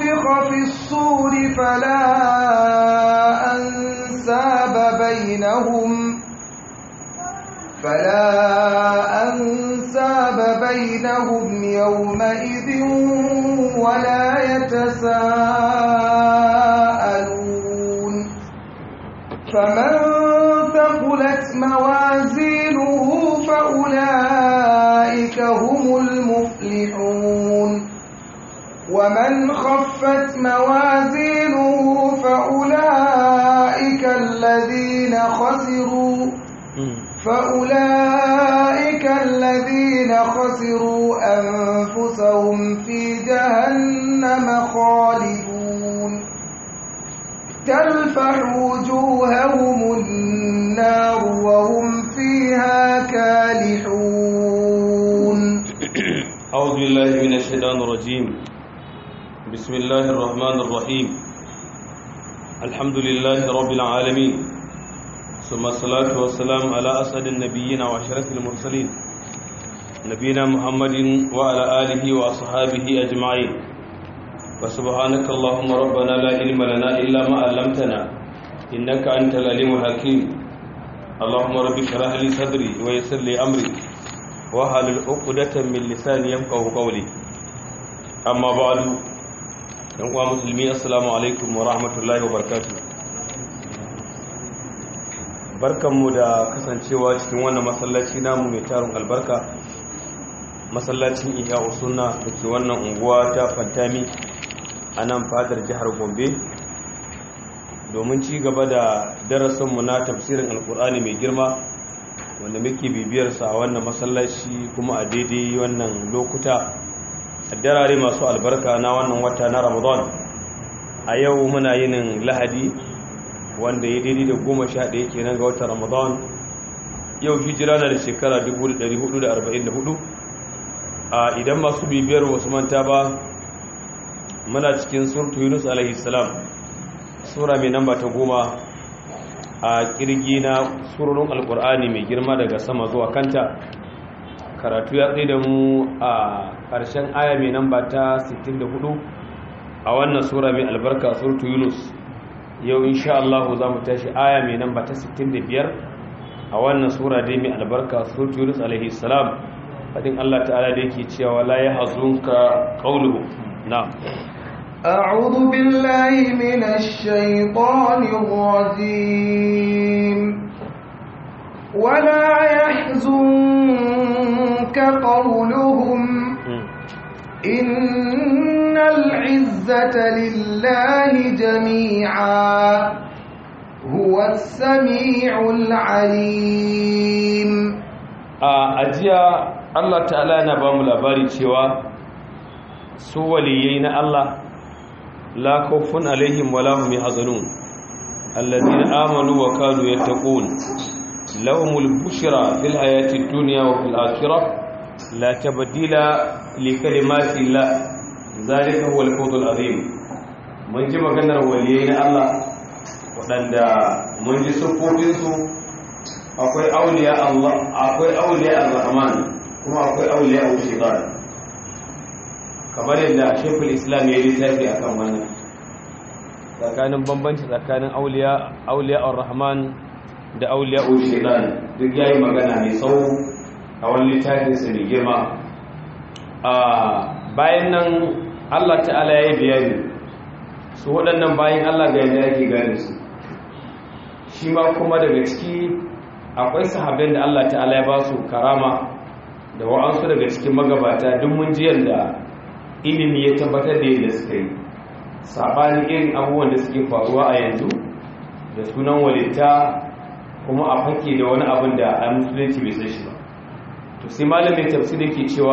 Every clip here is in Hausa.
ونفخ في الصور فلا أنساب بينهم فلا أنساب بينهم يومئذ ولا يتساءلون فمن ثقلت موازينه فأولئك هم المفلحون ومن خفت موازينه فأولئك الذين خسروا فأولئك الذين خسروا أنفسهم في جهنم خالدون تلفح وجوههم النار وهم فيها كالحون أعوذ بالله من الشيطان الرجيم بسم الله الرحمن الرحيم الحمد لله رب العالمين ثم الصلاة والسلام على أسعد النبيين وأشرف المرسلين نبينا محمد وعلى آله وأصحابه أجمعين وسبحانك اللهم ربنا لا علم لنا إلا ما علمتنا إنك أنت العليم الحكيم اللهم رب اشرح لي صدري ويسر لي أمري wahalul uqdatan min lisani yafqahu qawli amma ba'du dan uwa musulmi assalamu alaikum wa rahmatullahi wa barakatuh barkanmu da kasancewa cikin wannan masallaci namu mai tarin albarka masallacin iya usunna da ke wannan unguwa ta fantami a nan fadar jihar gombe domin ci gaba da darasinmu na tafsirin alkur'ani mai girma wanda muke bibiyarsa a wannan masallaci kuma a daidai wannan lokuta a darare masu albarka na wannan wata na ramadan a yau muna yinin lahadi wanda ya daidai da goma sha ɗaya kenan ga watan ramadan yau hijira na da shekara 1444 a idan masu bibiyar wasu manta ba muna cikin surtu yunus alaihi salam sura mai namba ta goma a kirgi na surorin alkur'ani mai girma daga sama zuwa kanta karatu ya tsaye da mu a ƙarshen aya mai namba ta 64 a wannan sura mai albarka surtu yunus yau insha Allah za mu tashi aya mai namba ta 65 a wannan sura dai mai albarka surtu yunus alaihi salam fadin Allah ta'ala da yake cewa la yahzunka qawluhu na'am أعوذ بالله من الشيطان الرجيم ولا يحزنك قولهم إن العزة لله جميعا هو السميع العليم أجيا الله تعالى نبام لباري cewa su waliyai na Allah لا خوف عليهم ولا هم يحزنون الذين آمنوا وكانوا يتقون لهم البشرى في الحياة الدنيا وفي الآخرة لا تبديل لكلمات الله ذلك هو الفوز العظيم من جمع كان وليين الله waɗanda mun ji siffofinsu akwai auliya Allah akwai auliya ar-Rahman kuma akwai auliya al-Shaytan kamar yadda shekul islam ya yi littafi a kan wannan tsakanin bambanci tsakanin auliya ar-rahman da auliya ul-shaitan duk ya yi magana mai tsawo a wani littafin su da girma a bayan nan allah ta'ala ya yi bayani su waɗannan bayan allah ga yadda yake gane su shi ma kuma daga ciki akwai sahabin da allah ta'ala ya ba su karama da wa'ansu daga cikin magabata duk mun ji yadda ilimi ya tabbatar da yadda suka yi saɓanin irin abubuwan da suke faruwa a yanzu da sunan walitta kuma a fake da wani abin da a musulunci bai san shi ba to sai malamin tafsir yake cewa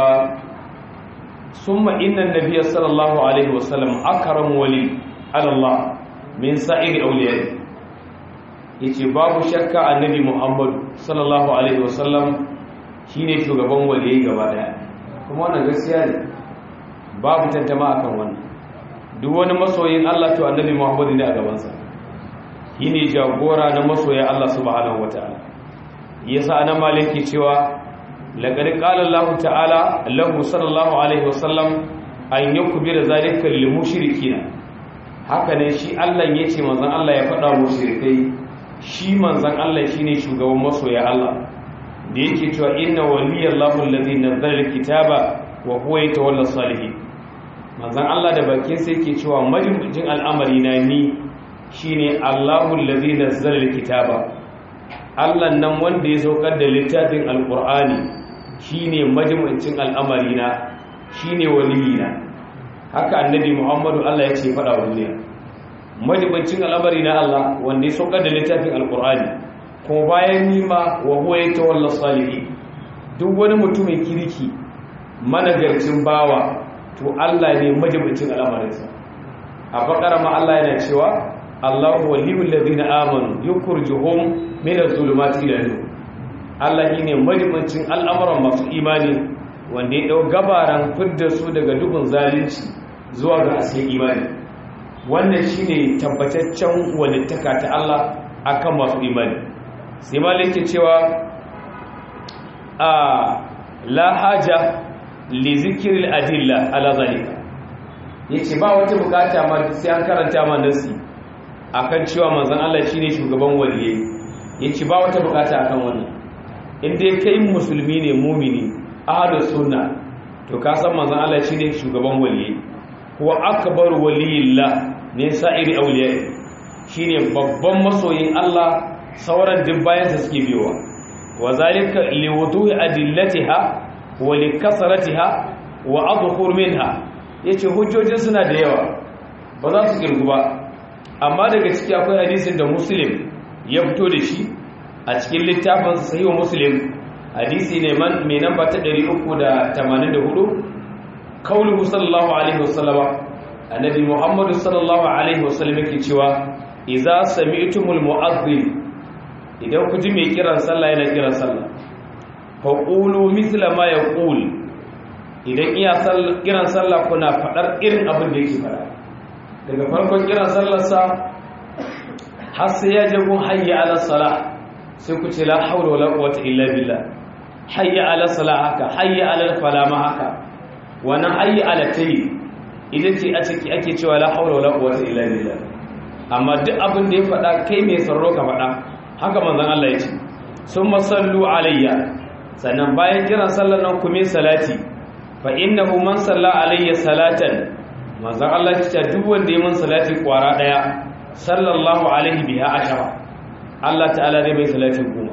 summa innan nabiyya sallallahu alaihi wasallam akram wali ala Allah min sa'iri awliyai yace babu shakka annabi Muhammad sallallahu alaihi wasallam shine shugaban waliyai gaba daya kuma wannan gaskiya ne babu tantama akan wannan duk wani masoyin Allah to annabi Muhammad ne a gabansa shine jagora na masoya Allah subhanahu wataala yasa anan maliki cewa laqad qala Allah ta'ala lahu sallallahu alaihi wasallam an yakbira zalika lil mushrikina haka ne shi Allah yace manzon Allah ya faɗa mushrikai shi manzon Allah shine shugaban masoya Allah da yake cewa inna waliyallahu allazi nazzala alkitaba wa huwa yatawalla salihin manzon Allah da bakin sa yake cewa majibin al'amari na ni shine Allahu allazi nazzala alkitaba Allah nan wanda ya saukar da littafin alqur'ani shine majibincin al'amari na shine waliyina haka annabi Muhammadu Allah ya ce fada wa duniya majibincin al'amari na Allah wanda ya saukar da littafin alqur'ani kuma bayan nima wa huwa yatawalla salihin duk wani mutumin kirki managarcin bawa to Allah ne majibincin al'amarinsa a bakara ma Allah yana cewa Allahu waliyul ladina amanu yukhrijuhum min adh-dhulumati ila nur Allah shine majibincin al'amuran masu imani wanda ya dau gabaran fidda su daga dukkan zalunci zuwa ga asin imani wannan shine tabbataccen walittaka ta Allah akan masu imani sai malik ke cewa a la haja li zikril adilla ala zalika yace ba wata bukata ma sai an karanta ma nasi akan cewa manzon Allah shine shugaban waliyai yace ba wata bukata akan wannan in dai kai musulmi ne mumini ahlus sunna to ka san manzon Allah shine shugaban waliyai huwa akbar waliyillah ne sa'iri awliyai shine babban masoyin Allah sauran duk bayansa suke biyowa wa zalika liwuduhi adillatiha wa likasratiha wa adkhur minha yace hujjojin suna da yawa ba za su kirgu ba amma daga ciki akwai hadisin da muslim ya fito da shi a cikin littafin sahih muslim hadisi ne man mai namba ta 384 kauluhu sallallahu alaihi wasallama annabi muhammadu sallallahu alaihi wasallam yake cewa idza sami'tumul mu'adhdhin idan ku ji mai kiran sallah yana kiran sallah fa qulu mithla ma yaqul idan iya kiran sallah kuna fadar irin abin da yake fada daga farkon kiran sallar sa har sai ya je gun hayya ala salah sai ku ce la hawla wala quwwata illa billah hayya ala salah haka hayya ala falama haka wannan hayya ala tayi idan ce a ciki ake cewa la hawla wala quwwata illa billah amma duk abin da ya fada kai mai sarro ka fada haka manzon Allah ya ce sun masallu alayya sannan bayan kiran sallar nan kuma salati fa innahu man salla alayya salatan manzon Allah ya ce duk wanda ya mun salati kwara daya sallallahu alaihi biha ashara Allah ta'ala zai mai salati goma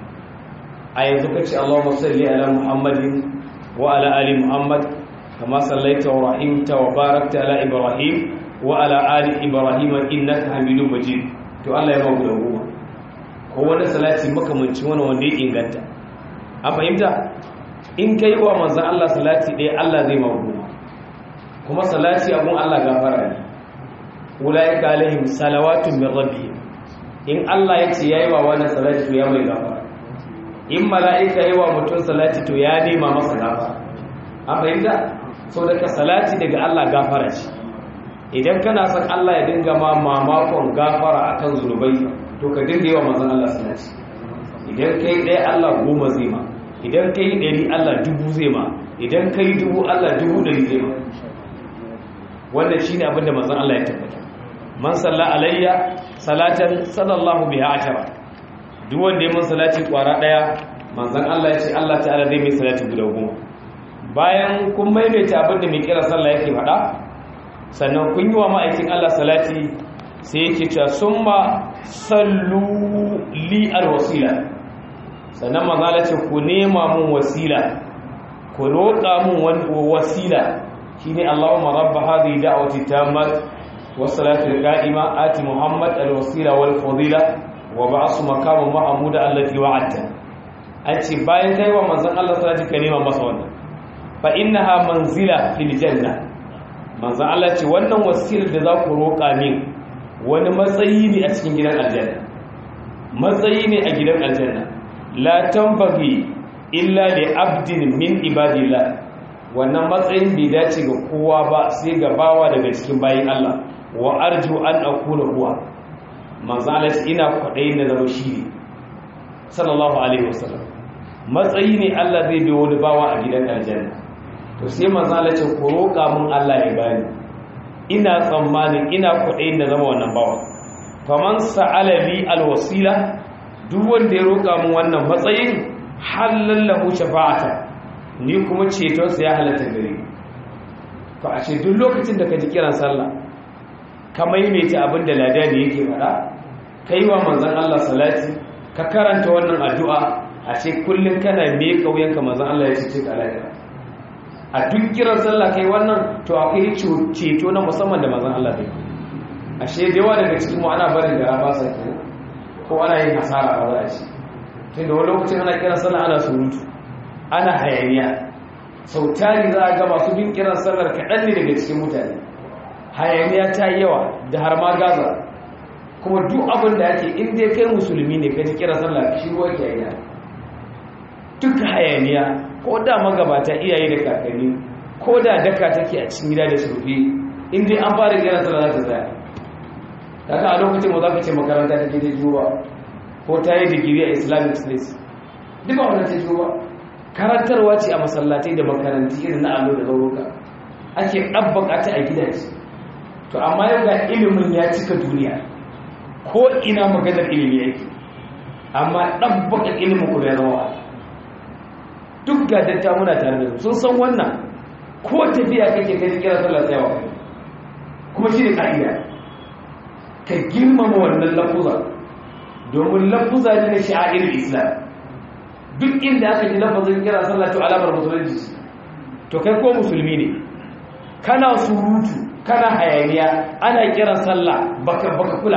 a yanzu kace Allahumma salli ala Muhammadin wa ala ali Muhammad kama sallaita wa rahimta wa barakta ala Ibrahim wa ala ali Ibrahim innaka Hamidum Majid to Allah ya magu da goma ko wani salati makamancin wani wanda ya inganta a fahimta in ka yi wa manzan Allah salati ɗaya Allah zai maguma kuma salati abun Allah gafara ne wulaye ka alaihim salawatun min rabbi in Allah ya ce ya yi wa wani salati to ya mai gafara in mala'ika yi wa mutum salati to ya nema masa gafara a fahimta so daga salati daga Allah gafara ce idan kana son Allah ya dinga ma mamakon gafara akan zunubai to ka dinga yi wa manzan Allah salati idan kai ɗaya Allah goma zai ma idan kai ɗari Allah dubu zai ma idan kai dubu Allah dubu ɗari zai ma wannan shi ne abinda manzan Allah ya tabbata man salla alayya salatan sallallahu biha ashara duk wanda ya mun salati kwara ɗaya manzan Allah ya ce Allah ta'ala zai mai salati guda goma bayan kun maimaita abinda mai kira sallah yake faɗa sannan kun yi wa ma'aikin Allah salati sai yake cewa summa sallu li alwasila sannan mazala ce ku nema mun wasila ku roƙa mun wasila shine Allahumma rabb hadhihi da'wati tammat was-salatu al-qa'ima ati Muhammad al-wasila wal fadila wa ba'ath maqama mahmuda allati wa'adta an ce bayan kai wa manzon Allah salati ka nema masa wannan fa innaha manzila fil janna manzon Allah ce wannan wasilar da za ku roƙa min wani matsayi ne a cikin gidan aljanna matsayi ne a gidan aljanna la tambaghi illa li abdin min ibadillah wannan matsayin bai dace ga kowa ba sai ga bawa daga cikin bayin Allah wa arju an akuna huwa manzalat ina kwadayin da zama shi ne sallallahu alaihi wasallam matsayi ne Allah zai bai wani bawa a gidan aljanna to sai manzo Allah ce ku roƙa mun Allah ya bani ina tsammanin ina kuɗin da zama wannan bawa faman sa'ala li alwasila duk wanda ya roƙa mun wannan matsayin halallahu shafa'ata ni kuma ceton sa ya halatta gare to a ce duk lokacin da ka ji kiran sallah ka maimaita abin da ladani yake faɗa kai wa manzon Allah salati ka karanta wannan addu'a a ce kullun kana me kauyanka manzon Allah ya ce ka lafiya a duk kiran sallah kai wannan to akwai ceto na musamman da manzon Allah bai ashe da yawa daga cikin mu ana barin gara ba sa kenan ko ana yin hasara ba za a ci tun da wani lokacin ana kiran sallah ana surutu ana hayaniya sau tari za a ga masu bin kiran sallar kaɗan ne daga cikin mutane hayaniya ta yi yawa da har ma gaza kuma duk abin da ake in dai kai musulmi ne ka ji kiran sallah shi ruwa ke yi duk hayaniya ko da magabata iyaye da kakanni ko da daka take a cikin gida da surfi in dai an fara kiran sallah za ta tsaya kaga a lokacin mu za ka ce makaranta take da juwa ko ta yi digiri a islamic studies duka wannan ta juwa karantarwa ce a masallatai da makaranti irin na allo da zauruka ake ɗabbaka ta a gidaje to amma yau ga ilimin ya cika duniya ko ina maganar ilimi yake amma ɗabbaka ilimin kuma ya zama duk ga datta muna tare da sun san wannan ko tafiya kake kai kira sallar tsayawa kuma shi ne ka'ida ka girmama wannan lafuza domin lafuza ne na sha'ir islam duk inda aka ji lafazin kira sallah to alamar musulunci to kai ko musulmi ne kana surutu kana hayaniya ana kiran sallah baka baka kula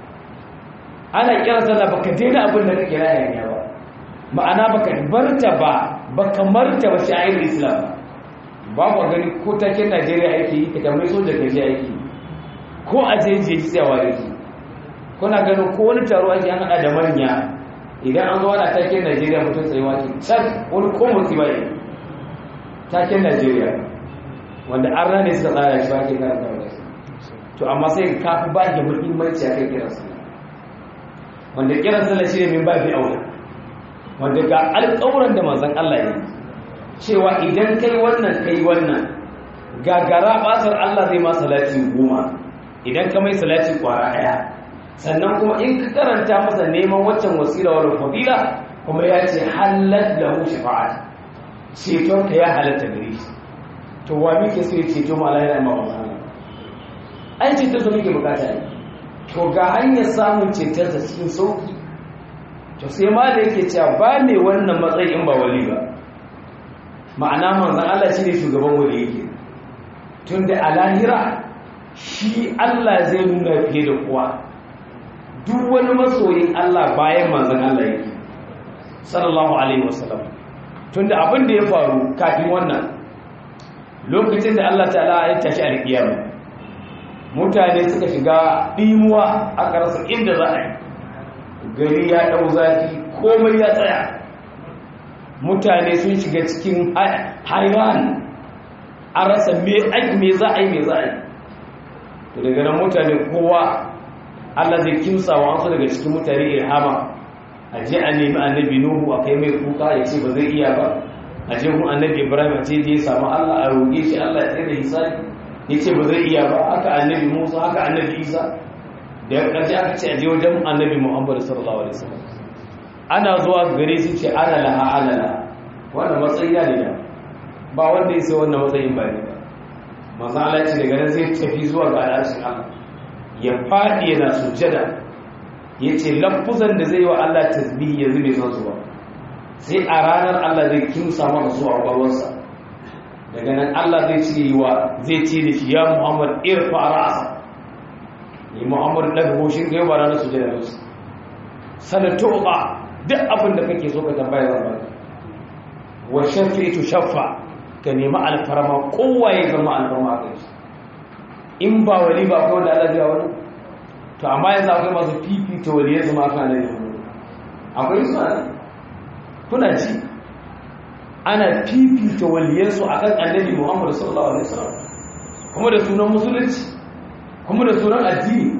ana kiran sallah baka daina abin da kake hayaniya ba ma'ana baka barta ba baka marta ba sha'ir islam ba ku gani ko taken Najeriya yake yi ka tambayi soja gaji yake yi ko a jeje tsayawa da ke kuna ganin ko wani taro ake an haɗa da manya idan an zo ana taken najeriya mutum tsayewa ke can wani ko motsi bai taken najeriya wanda an rane suka tsara shi ba ke kan kawai to amma sai ka fi ba da muhimmanci a kan kiran sallah wanda kiran sallah shi ne min ba fi aula wanda ga alƙawuran da manzon Allah ya cewa idan kai wannan kai wannan gagara basar Allah zai ma salati goma idan ka mai salati kwara daya sannan kuma in ka karanta masa neman waccan wasila wal fadila kuma ya ce halal lahu shafa'at ceton ka ya halatta gare shi to wa muke so ya ceto mu Allah ya ma wannan ai ceton so muke bukata ne to ga hanyar samun ceton sa cikin sauki to sai ma da yake cewa ba mai wannan matsayi in ba wali ba ma'ana manzon Allah shine shugaban wali yake tunda a lahira shi Allah zai nuna fiye da kowa duk wani masoyin Allah bayan manzan Allah yake sallallahu alaihi wasallam tunda abin da ya faru kafin wannan lokacin da Allah ta'ala ya tashi alƙiyama mutane suka shiga dimuwa aka rasa inda za a yi gari ya dau zafi komai ya tsaya mutane sun shiga cikin hairan a rasa me za a yi me za a yi to daga nan mutane kowa Allah zai kimsa wa wasu daga cikin mutane ilhama a je a nemi annabi nuhu a kai mai kuka ya ce ba zai iya ba a je kun annabi ibrahim a ce je samu Allah a roƙe shi Allah ya tsaye da hisabi ya ce ba zai iya ba haka annabi musa haka annabi isa da ya ƙarshe aka ce a je wajen annabi muhammad sallallahu alaihi wasallam ana zuwa gare su ce ana laha ana laha wannan matsayi ne da ba wanda ya sai wannan matsayin ba ne ba manzo Allah ce daga nan zai tafi zuwa ga al'arshin Allah ya fadi yana sujjada yace lafuzan da zai wa Allah tasbihi yanzu bai san su ba sai a ranar Allah zai kimsa maka su a kwakwalwarsa daga nan Allah zai ce wa zai ce da shi ya Muhammad irfa ra'asa ni Muhammad daga goshin ga yaba ranar sujjada da su sanatu ba duk abin da kake so ka tambaya zan baka wa shafi'tu shaffa ka nemi alfarma kowa ya zama alfarma a kai in ba wali ba akwai wanda Allah zai wani to amma yanzu akwai masu fifita wali ya zama kan da akwai su ana kuna ji ana fifita waliyansu a kan annabi Muhammad sallallahu alaihi wasallam kuma da sunan musulunci kuma da sunan addini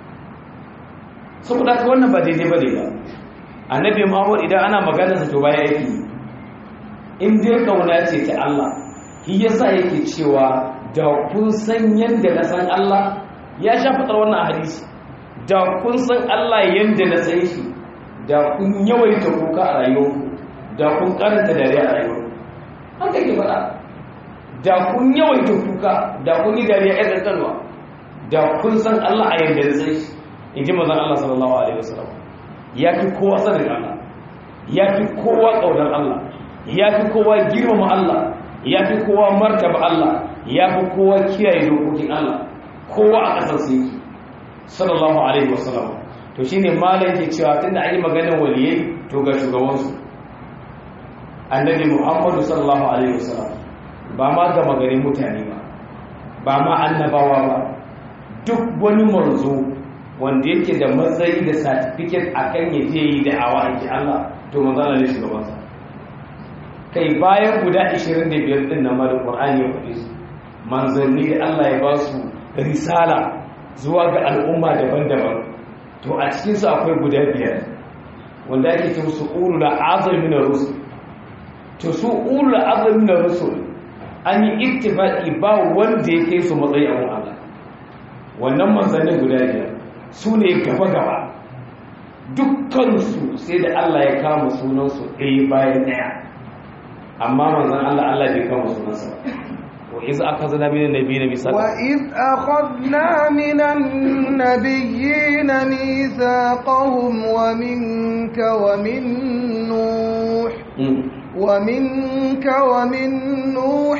saboda haka wannan ba daidai ba ne ba annabi Muhammad idan ana magana sa to baya yake in dai kauna ce ta Allah shi yasa yake cewa da kun san yanda na san Allah ya sha fitar wannan hadisi da kun san Allah yanda na san shi da kun yawaita kuka a rayuwarku da kun karanta dare a rayuwarku haka ke faɗa da kun yawaita kuka da kun yi dariya ya kankanwa da kun san Allah a yanda na san shi in ji mazan Allah sallallahu alaihi wasallam ya fi kowa sanin Allah ya fi kowa ƙaunar Allah ya fi kowa girmama Allah ya fi kowa martaba Allah ya fi kowa kiyaye dokokin Allah kowa a ƙasar su yake sallallahu alaihi wasallam to shine malam ke cewa tunda an yi maganar waliyai to ga shugabansu annabi Muhammadu sallallahu alaihi wasallam ba ma ga magarin mutane ba ba ma annabawa ba duk wani manzo wanda yake da matsayi da certificate akan ya je yi da'awa ake Allah to manzana ne shugabansa kai bayan guda 25 din nan da Qur'ani ya faɗi su manzanni da Allah ya ba su risala zuwa ga al'umma daban-daban to a cikin su akwai guda biyar wanda ake ce su ulul azmi min rusul to su ulul azmi min rusul an yi ittifaqi ba wanda ya kai su matsayi a Allah wannan manzanni guda biyar su ne gaba-gaba dukkansu sai da Allah ya kama sunansu ɗaya bayan ɗaya amma manzan Allah Allah bai kama sunansa ba wa iz akhadna min an-nabiyina mithaqa wa iz akhadna min an-nabiyyina mithaqahum wa minka wa min nuh ومنك ومن نوح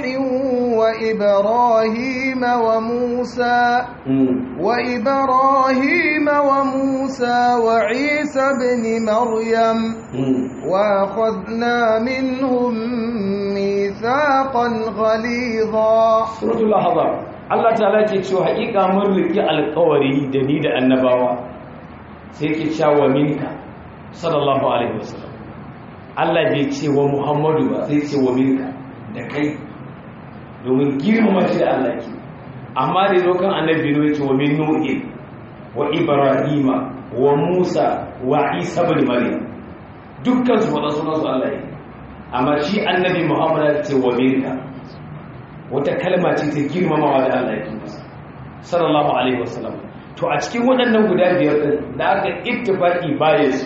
وإبراهيم وموسى وإبراهيم وموسى وعيسى بن مريم وأخذنا منهم ميثاقا غليظا سورة اللحظة Allah ta'ala ke cewa haƙiƙa mun riki alƙawari da ni da annabawa sai ke cewa minka sallallahu alaihi wasallam Allah bai ce wa Muhammadu ba sai ce wa minka da kai domin girmama shi da Allah ke amma da zo kan annabi ne ya ce wa min nuhi wa ibrahima wa musa wa isa ibn maryam dukkan su wada sunan su Allah ne amma shi annabi Muhammad ya ce wa minka wata kalma ce ta girmamawa da Allah ya masa sallallahu alaihi wasallam to a cikin waɗannan guda biyar din da aka ittifaqi bayan su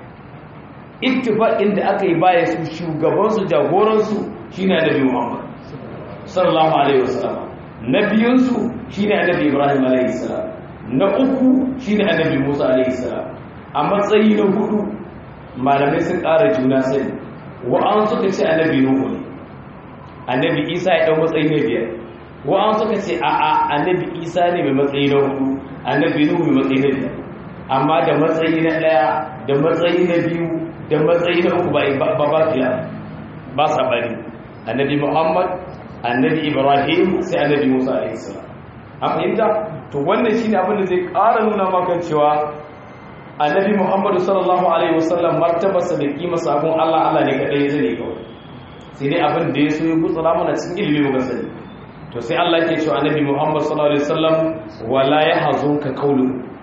ittifaqin da aka yi baya su shugabansu jagoransu shine annabi Muhammad sallallahu alaihi wasallam na biyunsu shine annabi Ibrahim alaihi salam na uku shine annabi Musa alaihi salam a matsayi na hudu malamai sun ƙara juna sani wa an suka ce annabi Nuhu ne annabi Isa ya dau matsayi na biyar wa an suka ce a a annabi Isa ne mai matsayi na hudu annabi Nuhu mai matsayi na biyar amma da matsayi na daya da matsayi na biyu da matsayi na uku ba ba fiya ba sa bari annabi muhammad annabi ibrahim sai annabi musa alaihissalam an fahimta to wannan shine abin da zai ƙara nuna maka cewa annabi muhammad sallallahu alaihi wasallam martabarsa da kimarsa abun allah allah ne kadai ya zane kawai sai dai abin da ya so ya gutsura mana cikin ilimi muka sani to sai allah ke cewa annabi muhammad sallallahu alaihi wasallam wala yahzunka qawlu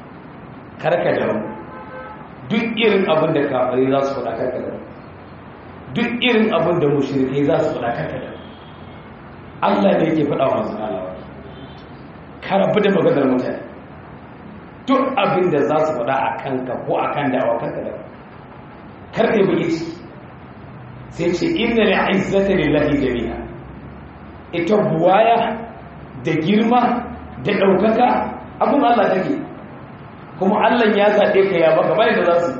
karka da duk irin abin da kafirai za su faɗa karka da duk irin abin da mushrikai za su faɗa karka da Allah ne yake faɗa wa manzon Allah karabu da maganar mutane duk abin da za su faɗa a kanka ko a kan dawa karka da karka yi bugi ciki sai ce inna li'izzata lillahi jami'a ita buwaya da girma da ɗaukaka abin Allah take kuma Allah ya zaɓe ka ya baka bai da za su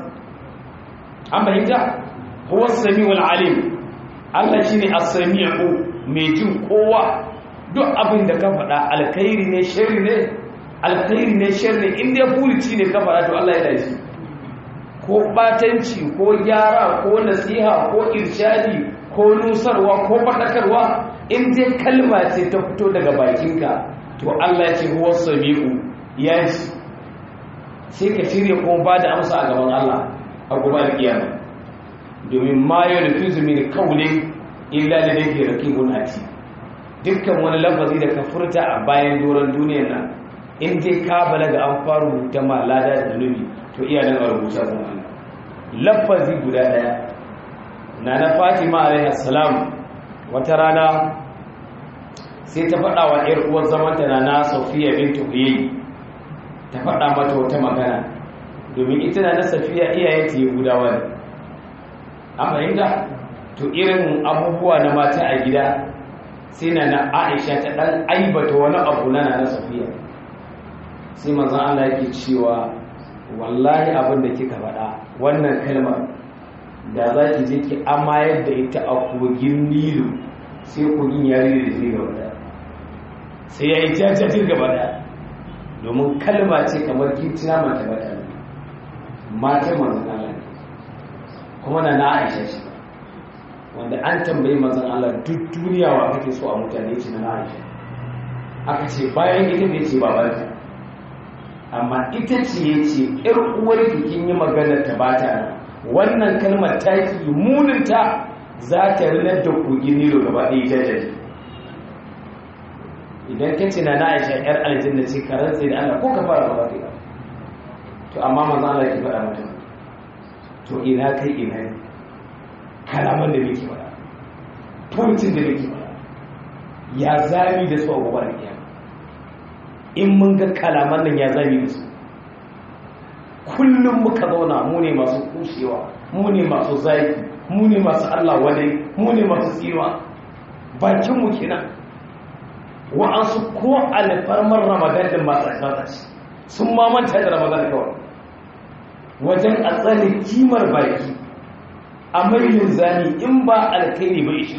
an fahimta huwa samiul alim Allah shine as-sami'u mai jin kowa duk abin da ka faɗa alkhairi ne sharri ne alkhairi ne sharri in dai furuci ne ka faɗa to Allah ya dace ko batanci ko gyara ko nasiha ko irshadi ko nusarwa ko faɗakarwa in dai kalma ce ta fito daga bakinka to Allah ya ce huwa sami'u ya ji sai ka shirya kuma ba da amsa a gaban Allah a gobe da kiyama domin ma ya rufi zumi da kaulin illa da dake rakibun ati dukkan wani lafazi da ka furta a bayan doron duniyar nan in dai ka balaga an faru rubuta ma lada da zunubi to iya nan a rubuta kuma Allah lafazi guda daya na na Fatima alaihi salam wata rana sai ta faɗa wa ‘yar uwar zamanta na na safiya bintu huyayi ta faɗa mata wata magana domin ita na na safiya iyayenta ya gudawa ne an fahimta to irin abubuwa na mata a gida sai na na aisha ta ɗan aibata wani abu na na safiya sai manzan Allah yake cewa wallahi abin da kika faɗa wannan kalmar da za ki je ki amayar da ita a kogin nilu sai kogin ya rere da zai gaba daya sai ya yi jajajir gaba daya domin kalma ce kamar kitina mata bata ne mata manzan Allah ne kuma na na aisha ce wanda an tambayi manzan Allah duk duniya wa kake so a mutane ce na aisha aka ce bayan ita ne ce babanta amma ita ce ya ce ‘yar uwar kin yi maganar ta ba ta wannan kalmar taki muninta za ta rinar da kogin nilo gaba ɗaya jajaje idan ka ce na na aisha ‘yar aljanna ce karar tsaye da allah ko ka fara ba ta to amma manzan allah ki faɗa mata to ina kai ina ne kalaman da muke faɗa furucin da muke faɗa ya zami da su a gobar kiyama in mun ga kalaman nan ya zami da su kullum muka zauna mu ne masu kushewa mu ne masu zaki mu ne masu Allah wadai mu ne masu tsiwa bakinmu kenan wa'ansu ko alfarmar ramadan din masu asibata sun mamanta da ramadan kawai wajen a tsare kimar baki a mailin zani in ba alkaini ba ishu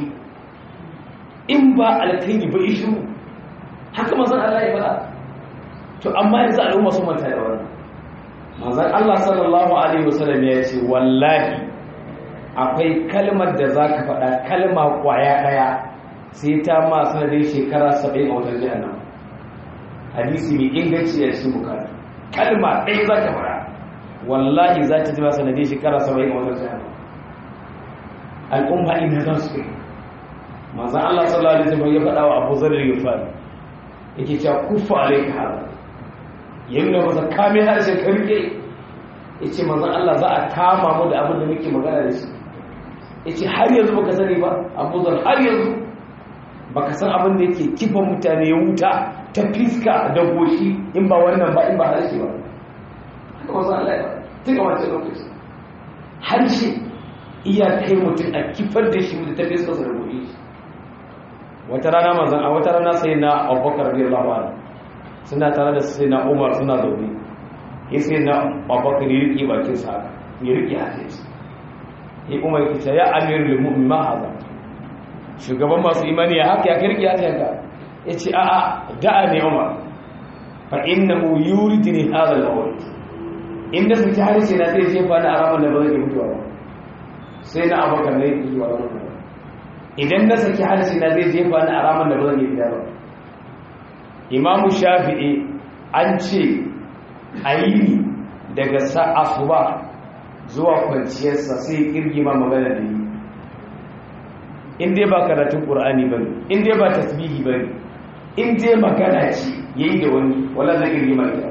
in ba alkaini ba ishu haka mazan Allah ya faɗa to amma yanzu al'umma sun manta da wannan manzon Allah sallallahu alaihi wasallam ya ce wallahi akwai kalmar da zaka faɗa kalma kwaya daya sai ta ma sanadin shekara 70 a wutar jahannam hadisi mai inganci a cikin bukari kalma ɗaya zaka faɗa wallahi za ta ji ma sanadin shekara 70 a wutar jahannam al'umma ina za su kai manzon Allah sallallahu alaihi wasallam ya faɗa wa Abu Dharr al-Ghifari yake cewa kufa alaika hada ya nuna masa kame harshen karke ya ce manzan Allah za a kama mu da abin da muke magana da shi ya ce har yanzu baka sani ba abuzar har yanzu baka san abin da yake kifa mutane ya wuta ta fiska da goshi in ba wannan ba in ba harshe ba haka wasu Allah ya tun a wancan lokaci harshe iya kai mutum a kifar da shi da ta fiska da goshi wata rana manzan a wata rana sai na abubakar radiyallahu anhu suna tare da sai na umar suna zaune ya sai na abubakar ya riƙe bakin sa ya riƙe hatin sa ya umar ya ce ya amir limu'min ma haza shugaban masu imani ya haka ya kai riƙe hatin ka ya ce a'a da'a ne umar fa innahu yuridni hadha al-awwal inda su ta harshe na zai jefa na araman da ba zai mutuwa ba sai na abubakar ne ya yi wa ranar idan na saki harshe na zai jefa ni a ramin da ba zan yi fita ba imamu shafi'i an ce a yi daga asuba zuwa kwanciyarsa sai kirgima magana da yi in dai ba karatun ƙur'ani ba ne in dai ba tasbihi ba ne in dai magana ce ya yi da wani wala zai kirgima ita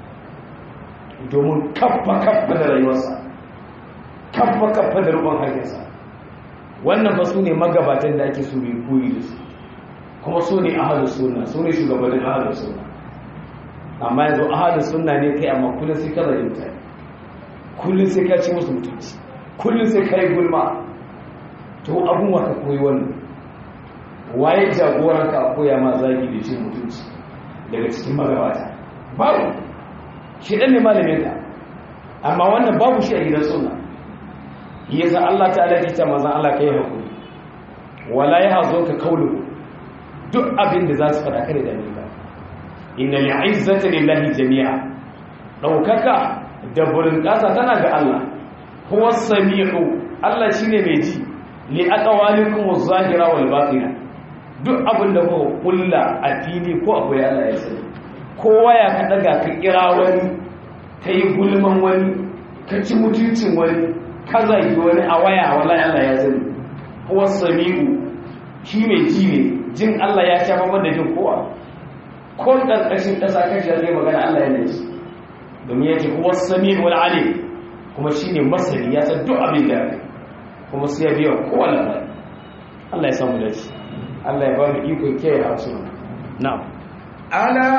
domin kaffa kaffa da rayuwarsa kaffa kaffa da rubon harshensa wannan ba su ne magabatan da ake su mai koyi da su kuma su ne ahalus sunna su ne shugabannin ahalus sunna amma yanzu ahalus sunna ne kai amma kullum sai ka zai mutane kullum sai ka ci musu mutunci kullum sai ka yi gulma to abun wa ka koyi wannan waye jagoran ka koya ma zagi da cin mutunci daga cikin magabata babu shi dan ne malamin ka amma wannan babu shi a gidan sunna yasa Allah ta'ala ya ce manzon Allah kai hakuri wala yahzunka qawlu duk abin da za su fada kare da ni ba inna li'izzati lillahi jami'a daukaka da burin kasa tana ga Allah huwa samiu Allah shine mai ji li aqwalikum waz-zahira wal batina duk abin da ku kulla a fili ko akwai Allah ya sani kowa ya ka daga ka kira wani kai gulman wani ka ci mutuncin wani ka zagi wani a waya wallahi Allah ya sani huwa samiu shi mai ji ne jin Allah ya sha babban da jin kowa ko ƙarƙashin ƙasa kashi zai magana Allah ya nace domin ya ce huwa samiu wal alim kuma shine masani ya san duk abin da kuma sai ya biya kowa labari Allah ya samu dace Allah ya ba mu iko kiyaye harsuna na'am ألا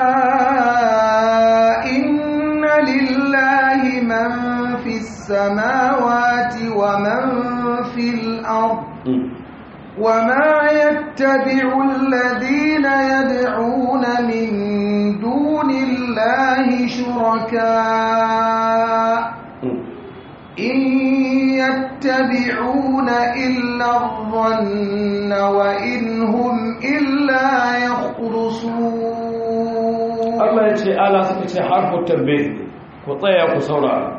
إن لله من في السماوات ومن في الأرض وما يتبع الذين يدعون من دون الله شركاء إن يتبعون إلا الظن وإن هم إلا يخرصون Allah ya ce ala suka ce harfu tambe ku tsaya ku saurara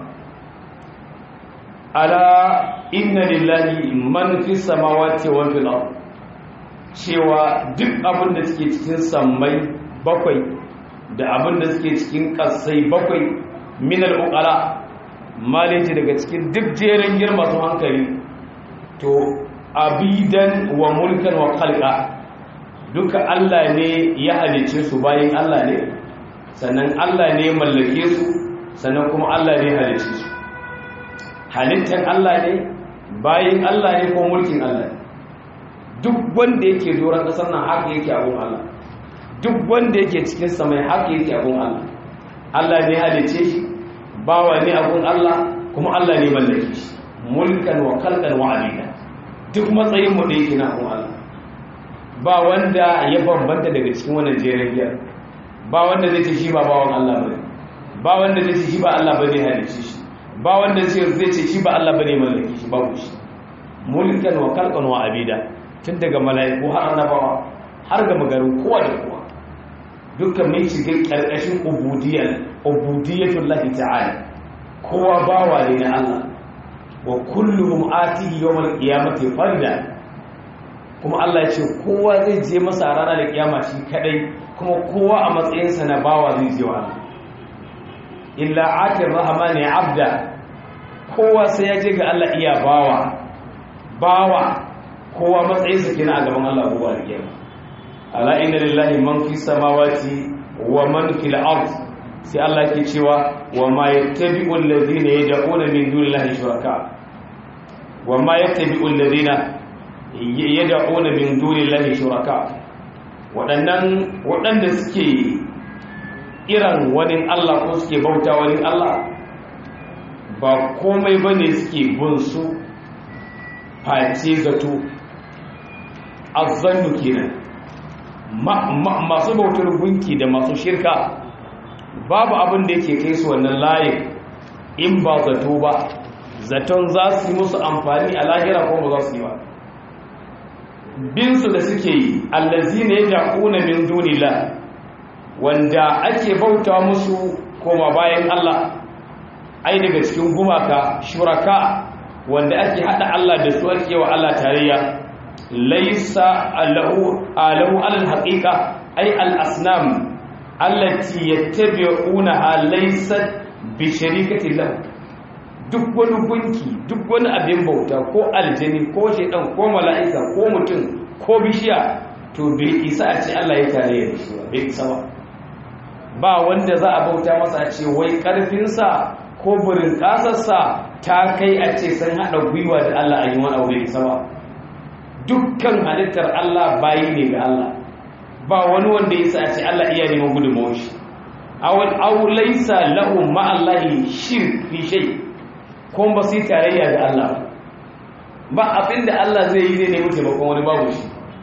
ala inna lillahi man fi samawati wa fil ard cewa duk abin da suke cikin sammai bakwai da abin da suke cikin kasai bakwai min al uqala malaji daga cikin duk jerin girma su hankali to abidan wa mulkan wa khalqa duka Allah ne ya halice su bayan Allah ne sannan Allah ne mallake su sannan kuma Allah ne halice su halittar Allah ne bayan Allah ne ko mulkin Allah duk wanda yake doron ƙasar nan haka yake abun Allah duk wanda yake cikin samai haka yake abun Allah Allah ne halice shi bawa ne abun Allah kuma Allah ne mallake shi mulkan wa khalqan wa abida duk matsayin mu da yake na abun Allah ba wanda ya bambanta daga cikin wannan jerin biyar ba wanda zai ce shi ba bawan Allah bane ba wanda zai ce shi ba Allah bane halice shi ba wanda zai ce shi ba Allah bane mallaki shi babu shi mulkan wa khalqan wa abida tun daga mala'iku har annabawa har ga magarin kowa da kowa dukkan mai shiga karkashin ubudiyyar ubudiyyatul lahi ta'ala kowa bawa ne na Allah wa kulluhum atihi yawmal qiyamati farda kuma Allah ya ce kowa zai je masa rana da kiyama shi kadai kuma kowa a matsayinsa na bawa zai je wa Allah illa atir rahmani abda kowa sai ya je ga Allah iya bawa bawa kowa matsayinsa kenan a gaban Allah kowa da kiyama ala inna lillahi man fi samawati wa man fil ard sai Allah ke cewa wa ma yattabi'u alladhina yad'una min dunillahi shuraka wa ma yattabi'u alladhina yad'una min dunillahi shuraka waɗannan waɗanda suke iran wani Allah ko suke bauta wani Allah ba komai bane suke bin su face zato azzannu kenan masu bautar gunki da masu shirka babu abin da yake kai su wannan layin in ba zato ba zaton za su yi musu amfani a lahira ko ba za su yi ba binsu da suke yi allazi ne ya kuna min dunila wanda ake bauta musu koma bayan Allah ai daga cikin gumaka shuraka wanda ake hada Allah da su ake wa Allah tarayya laisa alahu alahu alal haqiqa ai al asnam allati yattabi'una laysa bi sharikati lahu duk wani gunki duk wani abin bauta ko aljani ko shaidan ko mala'ika ko mutum ko bishiya to bai isa a ce Allah ya tare da shi bai isa ba ba wanda za a bauta masa ce wai karfinsa ko burin kasarsa ta kai a ce sun haɗa gwiwa da Allah a yi wani aure isa ba dukkan halittar Allah bayi ne ga Allah ba wani wanda ya sa a ce Allah iya neman gudunmawar shi awal aulaisa lahum ma'allahi shirk fi shay' kuma ba su yi tarayya da Allah ba abinda Allah zai yi zai nemi taimakon wani babu shi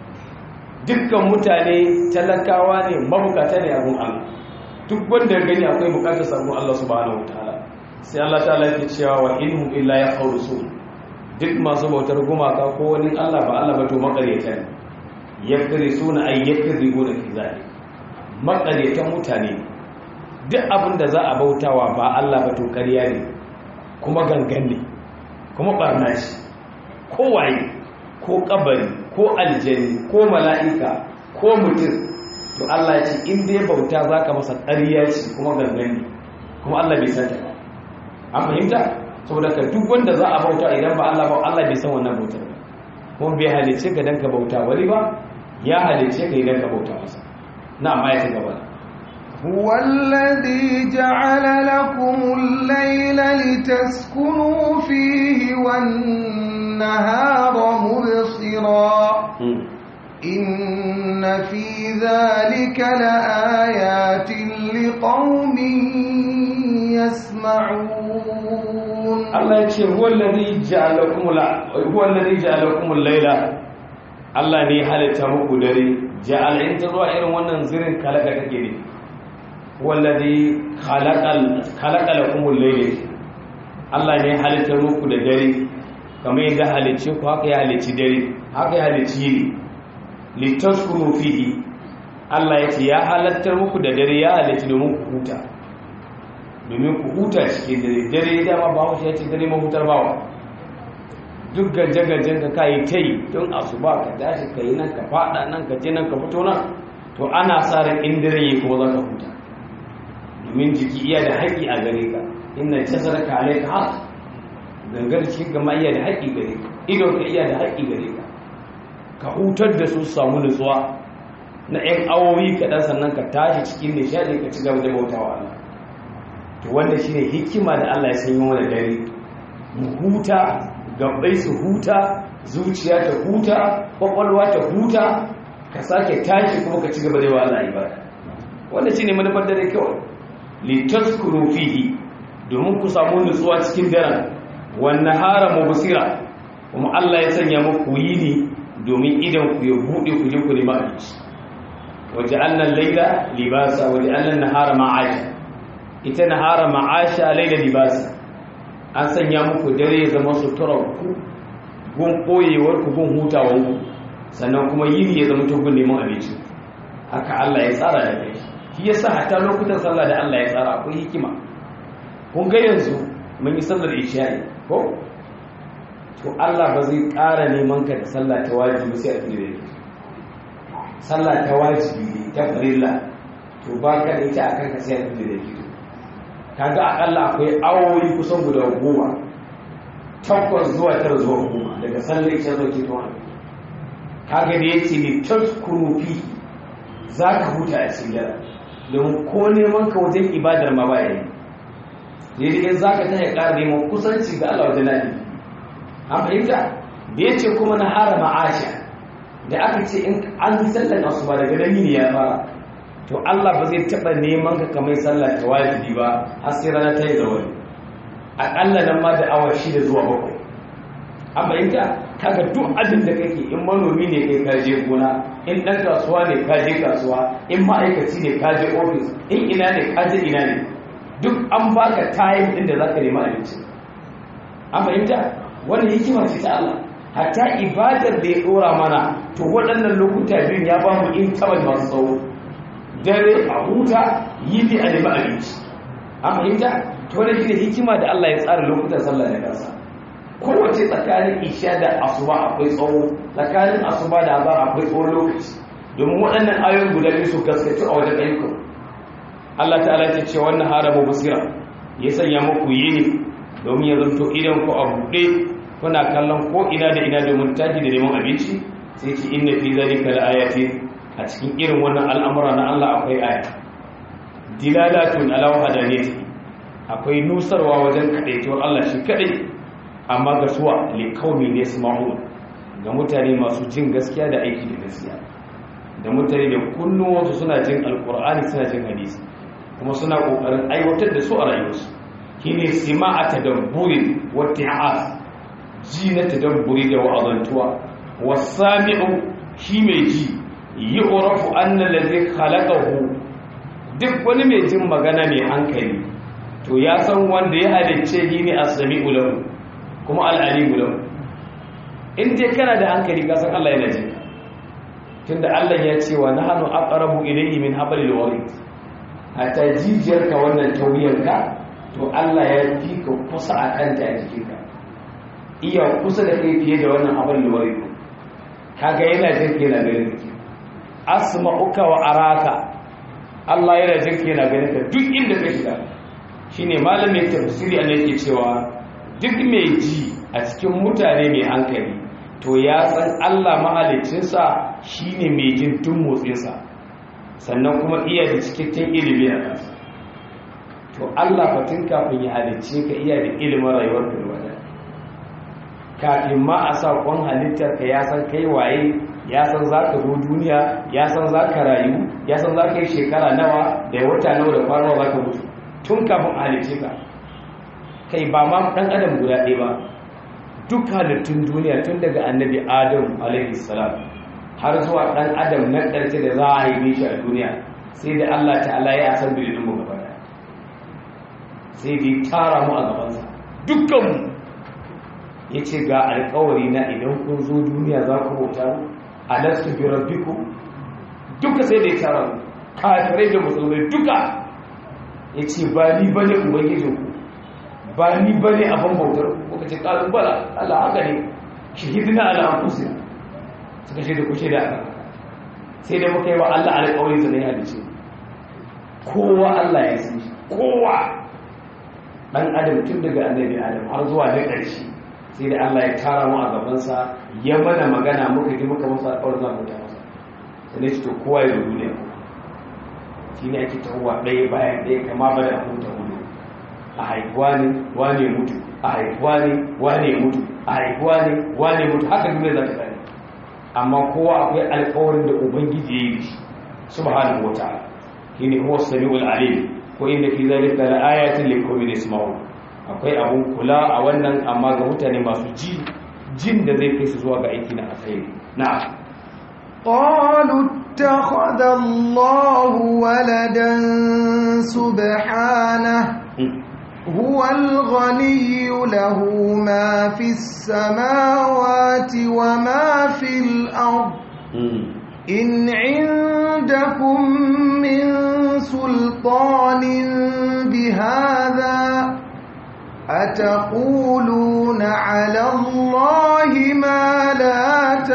dukkan mutane talakawa ne mabukata ne abun Allah duk wanda gani akwai bukatar sabon Allah subhanahu wataala sai Allah ta'ala yake cewa wa inhum illa yakhrusun duk masu bautar gumaka ko wani Allah ba Allah ba to makaryata ne yakrisuna ay yakzibuna fi zalik makaryatan mutane duk abinda za a bautawa ba Allah ba to ƙarya ne kuma gangan ne kuma barna ce kowaye ko kabari ko aljani ko mala'ika ko mutum to Allah ce in dai bauta za ka masa ƙarya ce kuma gangan ne kuma Allah bai san ta ba an fahimta saboda ka duk wanda za a bauta idan ba Allah ba Allah bai san wannan bautar ba kuma bai halice ka dan ka bauta wani ba ya halice ka idan ka bauta masa na amma ya ci gaba هو الذي جعل لكم الليل لتسكنوا فيه والنهار مبصرا إن في ذلك لآيات لقوم يسمعون Allah ya ce huwa allazi ja'alakum la huwa allazi ja'alakum al-laila Allah ne ya halitta muku dare ja'al in ta zuwa irin wannan zirin kalaka kake ne huwa allazi khalaqal khalaqa lakum al-layla Allah ne ya halitta muku da dare kamar yadda halicce ku haka ya halicci dare haka ya halicci yini litaskunu fihi Allah ya ce ya halattar muku da dare ya halicci domin ku huta domin ku huta cikin dare dare dama ba wasu ya ce dare mahutar bawa duk gajen-gajen ka kayi ta yi don asuba ka tashi ka yi nan ka fada nan ka je nan ka fito nan to ana sa ran in dare yi kuma za ka huta domin jiki iya da haƙƙi a gare ka inna jasar ka alai ka haka gangar cikin gama iya da haƙƙi gare ka idon ka iya da haƙƙi gare ka ka hutar da su samu nutsuwa na 'yan awowi kaɗan sannan ka tashi cikin nishaɗi ka ci gaba da bautawa Allah to wanda shine hikima da Allah ya sanya mana dare mu huta gabbai su huta zuciya ta huta kwakwalwa ta huta ka sake tashi kuma ka ci gaba da yawa Allah ibada wanda shine manufar dare kawai li tazkuru fihi domin ku samu nutsuwa cikin daren wan nahara mubsira kuma Allah ya sanya muku yini domin idan ku ya bude ku je ku nemi abinci waja'alna al-layla libasa waja'alna an-nahara ma'asha ita nahara ma'asha laila libasa an sanya muku dare ya zama suturar ku gun koyewar ku gun hutawar ku sannan kuma yini ya zama to gun neman abinci haka Allah ya tsara da kai shi yasa hatta lokutan sallah da Allah ya tsara akwai hikima kun ga yanzu mun yi sallar isha'i ko to Allah ba zai ƙara neman ka da sallah ta wajibi sai a tsire da sallah ta wajibi ta farilla to ba ka da ita akan ka sai a tsire da kaga akalla akwai awoyi kusan guda goma takwas zuwa tara zuwa goma daga sallar isha zuwa ke tuwa kaga da ya ce ne taskuru fi za ka huta a cikin dara domin ko neman ka wajen ibadar ma ba yayi daidai in za ka ta ya ƙara neman kusanci ga Allah wajen nafi an fahimta da ya ce kuma na hara ma'asha da aka ce in an yi sallar asuba daga nan yini ya fara to Allah ba zai taɓa neman ka kamar sallah ta wajibi ba har sai rana ta yi zawari aƙalla nan ma da awa shida zuwa bakwai an fahimta kaga duk abin da kake in manomi ne kai kaje gona in ɗan kasuwa ne kaje kasuwa in ma'aikaci ne kaje ofis in ina ne kaje ina ne duk an baka tayin ɗin da za ka nemi abinci an fahimta wannan hikima ce ta Allah hatta ibadar da ya ɗora mana to waɗannan lokuta biyun ya ba mu in taɓa masu tsawo dare a huta yi bi a nemi abinci an fahimta to wani shi ne hikima da Allah ya tsara lokutan sallah da kansa kowace tsakanin isha da asuba akwai tsawo tsakanin asuba da azhar akwai tsawon lokaci domin waɗannan ayoyin guda biyu su gaskatu a wajen ayyukan Allah ta'ala ta ce wannan haramu basira ya sanya muku yini domin ya zanto idan ku a buɗe kuna kallon ko ina da ina domin tashi da neman abinci sai ce inna fi zalika laayatin a cikin irin wannan al'amura na Allah akwai aya dilalatun ala wahdaniyati akwai nusarwa wajen kadaituwar Allah shi kadai amma ga suwa li qaumi yasma'un ga mutane masu jin gaskiya da aiki da gaskiya da mutane da kunnuwansu suna jin alqur'ani suna jin hadisi kuma suna kokarin aiwatar da su a rayuwarsu shine sima'a tadabburin wa ti'az ji na tadabburi da wa'azantuwa wasami'u shi mai ji yi urafu annan da zai halakahu duk wani mai jin magana mai hankali to ya san wanda ya halicce yi ne a sami ulahu kuma al'ali ulahu in dai kana da hankali kasan Allah yana jin tunda Allah ya ce wa nahnu aqrabu ilayhi min hablil warid hatta jijiyarka wannan tauyarka to Allah ya fi ka kusa a kanta a jikinka iya kusa da kai fiye da wannan hablil warid kaga yana jin yana ganin kake asma'uka wa araka Allah yana jin yana ganin ka duk inda ka shiga shine malamin tafsiri an yake cewa duk mai ji a cikin mutane mai hankali to ya san Allah mahaliccinsa shine mai jin tun motsinsa sannan kuma iya da cikakken ilimi a kansa to Allah fatin kafin ya halicce ka iya da ilimin rayuwar ka da kafin ma a sa kwan halittar ka ya san kai waye ya san za ka zo duniya ya san za ka rayu ya san za ka yi shekara nawa da ya wata nawa da kwana za ka mutu tun kafin a halice ka kai ba ma ɗan adam guda ɗaya ba duk halittun duniya tun daga annabi adam alaihi salam har zuwa ɗan adam na ƙarshe da za a haife shi a duniya sai da allah ta'ala ya san bilin mu gaba ɗaya sai da ya tara mu a gabansa dukkanmu ya ce ga alkawari na idan kun zo duniya za ku bauta a lastu bi rabbiku duka sai da ya tara mu kafirai da musulmai duka ya ce ba ni ba ne ubangijinku ba ni ba ne abin bautar kuka ce ƙalin bala Allah haka ne shahidina ala anfusina suka ce da kuce da aka sai da muka yi wa Allah alƙawari sa ne halice kowa Allah ya san shi kowa dan adam tun daga annabi adam har zuwa da ƙarshe sai da Allah ya tara mu a gabansa ya mana magana muka ji muka masa alƙawarin za mu ta masa sai ne to kowa ya rubu ne shi ne ake tahowa ɗaya bayan ɗaya kama ba da huta hudu a haifuwa ne wane mutu a haifuwa ne wane mutu a haifuwa ne wane mutu haka duniya za ta tsare amma kowa akwai alƙawarin da ubangiji ya yi shi subhanahu wa ta'ala shine huwa samiul alim ko inda fi zalika la ayatin li qaumin yasma'un akwai abun kula a wannan amma ga mutane masu ji jin da zai kai su zuwa ga aiki na alkhairi na'am قالوا اتخذ الله ولدا سبحانه هو الغني له ما في السماوات وما في الأرض إن عندكم من سلطان بهذا أتقولون على الله ما لا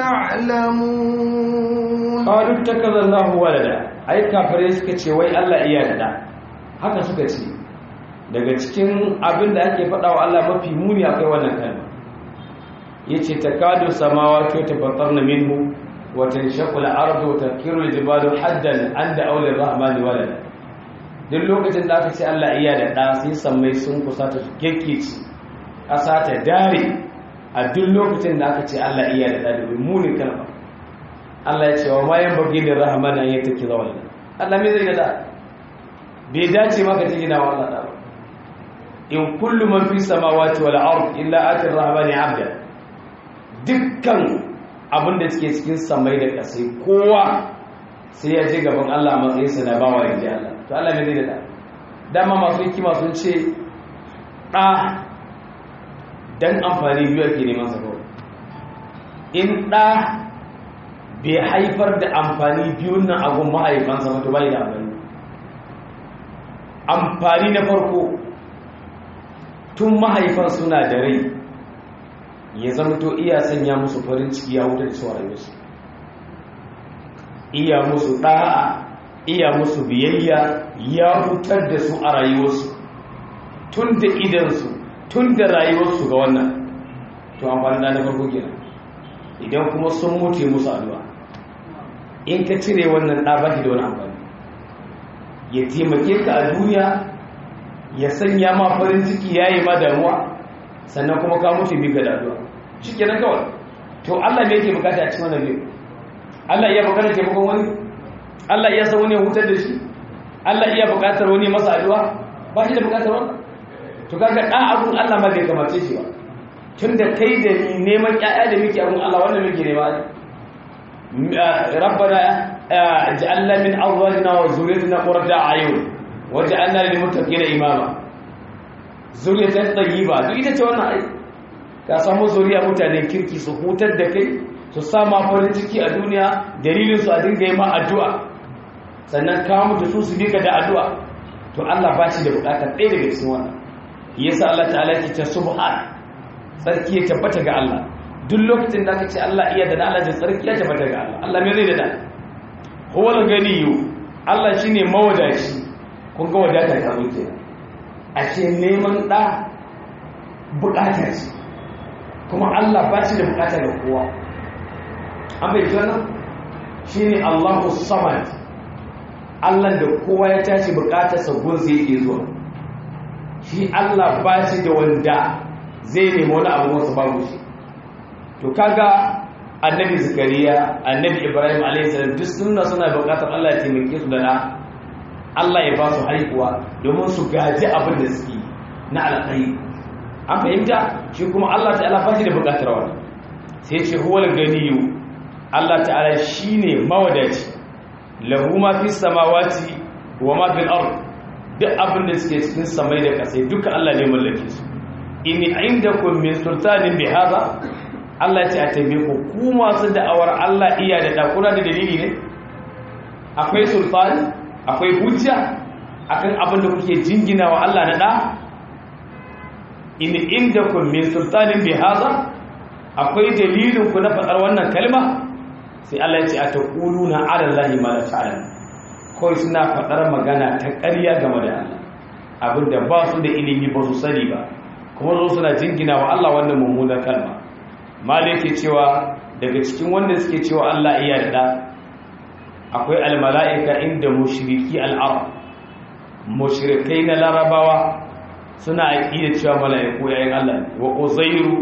تعلمون قالوا اتخذ الله ولدا ai kafirai suka ce wai Allah iya da haka suka ce daga cikin abin da ake faɗa wa Allah mafi muni akwai wannan kalma yace takadu samawati tafattarna minhu wa tanshaqqu al-ardu wa takiru al-jibalu haddan an da'u lir-rahmani walada duk lokacin da aka ce Allah iya da ɗa sai sammai sun kusa ta gekkeci ƙasa ta dare a duk lokacin da aka ce Allah iya da ɗa da munin kalma Allah ya ce wa ma yan bagi da rahman an yi take zawon Allah me zai da bai dace maka take na wannan da ba in kullu man fi samawati wal ard illa ati rahman abda dukkan abin da suke cikin samai da ƙasai kowa sai ya je gaban Allah matsayinsa na bawa ya ji Allah to Allah me zai da dama masu hikima sun ce ɗa dan amfani biyu ake neman sa kawai in ɗa bai haifar da amfani biyun nan agun mahaifansa mutu bai da amfani amfani na farko tun mahaifan suna da rai ya zama to iya sanya musu farin ciki ya wuta da su rayuwarsu iya musu ɗa'a iya musu biyayya ya hutar da su a rayuwarsu tun da idansu tun da rayuwarsu ga wannan to amfani na farko kenan idan kuma sun mutu musu addu'a in ka cire wannan ɗa ba shi da wani amfani ya taimake ka a duniya ya sanya ma farin ciki ya yi ma damuwa sannan kuma ka mutu bi ga addu'a shi kenan kawai to Allah me yake bukata a cikin wannan biyu Allah iya bukatar taimakon wani Allah iya san wani ya hutar da shi Allah iya bukatar wani masa addu'a ba shi da bukatar wani to kaga ɗan abun Allah ma bai kamace shi ba tun da kai da neman ƴaƴa da muke abun Allah wannan muke nema rabbana ja'alna min azwajina wa zurriyyatina qurrata a'yun waj'alna lil muttaqina imama zuriyatan tayyiba duk ita ce wannan ai ka samu zuriya mutanen kirki su hutar da kai su sama farin ciki a duniya dalilin su a dinga yi ma addu'a sannan ka mutu su su bika da addu'a to Allah ba shi da bukatar ɗaya daga cikin wannan yasa Allah ta'ala ke ta subhan sarki ya tabbata ga Allah duk lokacin da aka ce Allah iya da Allah da sarki ya tabbata ga Allah Allah me zai da da huwal ganiyu Allah shine mawadaci kun ga wadata ta zo kenan ashe neman da bukata ce kuma Allah ba shi da bukata ga kowa an bai jana shine Allahu samad Allah da kowa ya tashi bukatarsa gun sai yake zuwa shi Allah ba shi da wanda zai nemi wani abu wasu babu shi to kaga annabi zakariya annabi ibrahim alaihi salam duk sunna suna buƙatar Allah ya taimake su da da Allah ya ba su haihuwa domin su gaji abin da suke na alkhairi an fahimta shi kuma Allah ta'ala ba shi da buƙatar wani sai ce huwal ganiyu Allah ta'ala shine mawadaci lahu ma fi samawati wa ma fil ard duk abin da suke cikin samai da kasai duka Allah ne mallake su in indakum min sultanin bi hada Allah ce a tabe ku ku masu da'awar Allah iya da dakuna da dalili ne akwai sultani akwai hujja akan abin da kuke jingina wa Allah na da in indakum min sultanin bi hada akwai dalilin ku na faɗar wannan kalma sai Allah ya ce a taquluna ala allahi ma la ta'lamun kawai suna faɗar magana ta ƙarya game da Allah abinda ba su da ilimi ba su sani ba kuma zo suna jingina wa Allah wannan mummunar kalma malai ke cewa daga cikin wanda suke cewa Allah iya da akwai almala'ika inda mushriki al'arab mushrikai na larabawa suna aƙida cewa mala'iku yayin Allah wa uzairu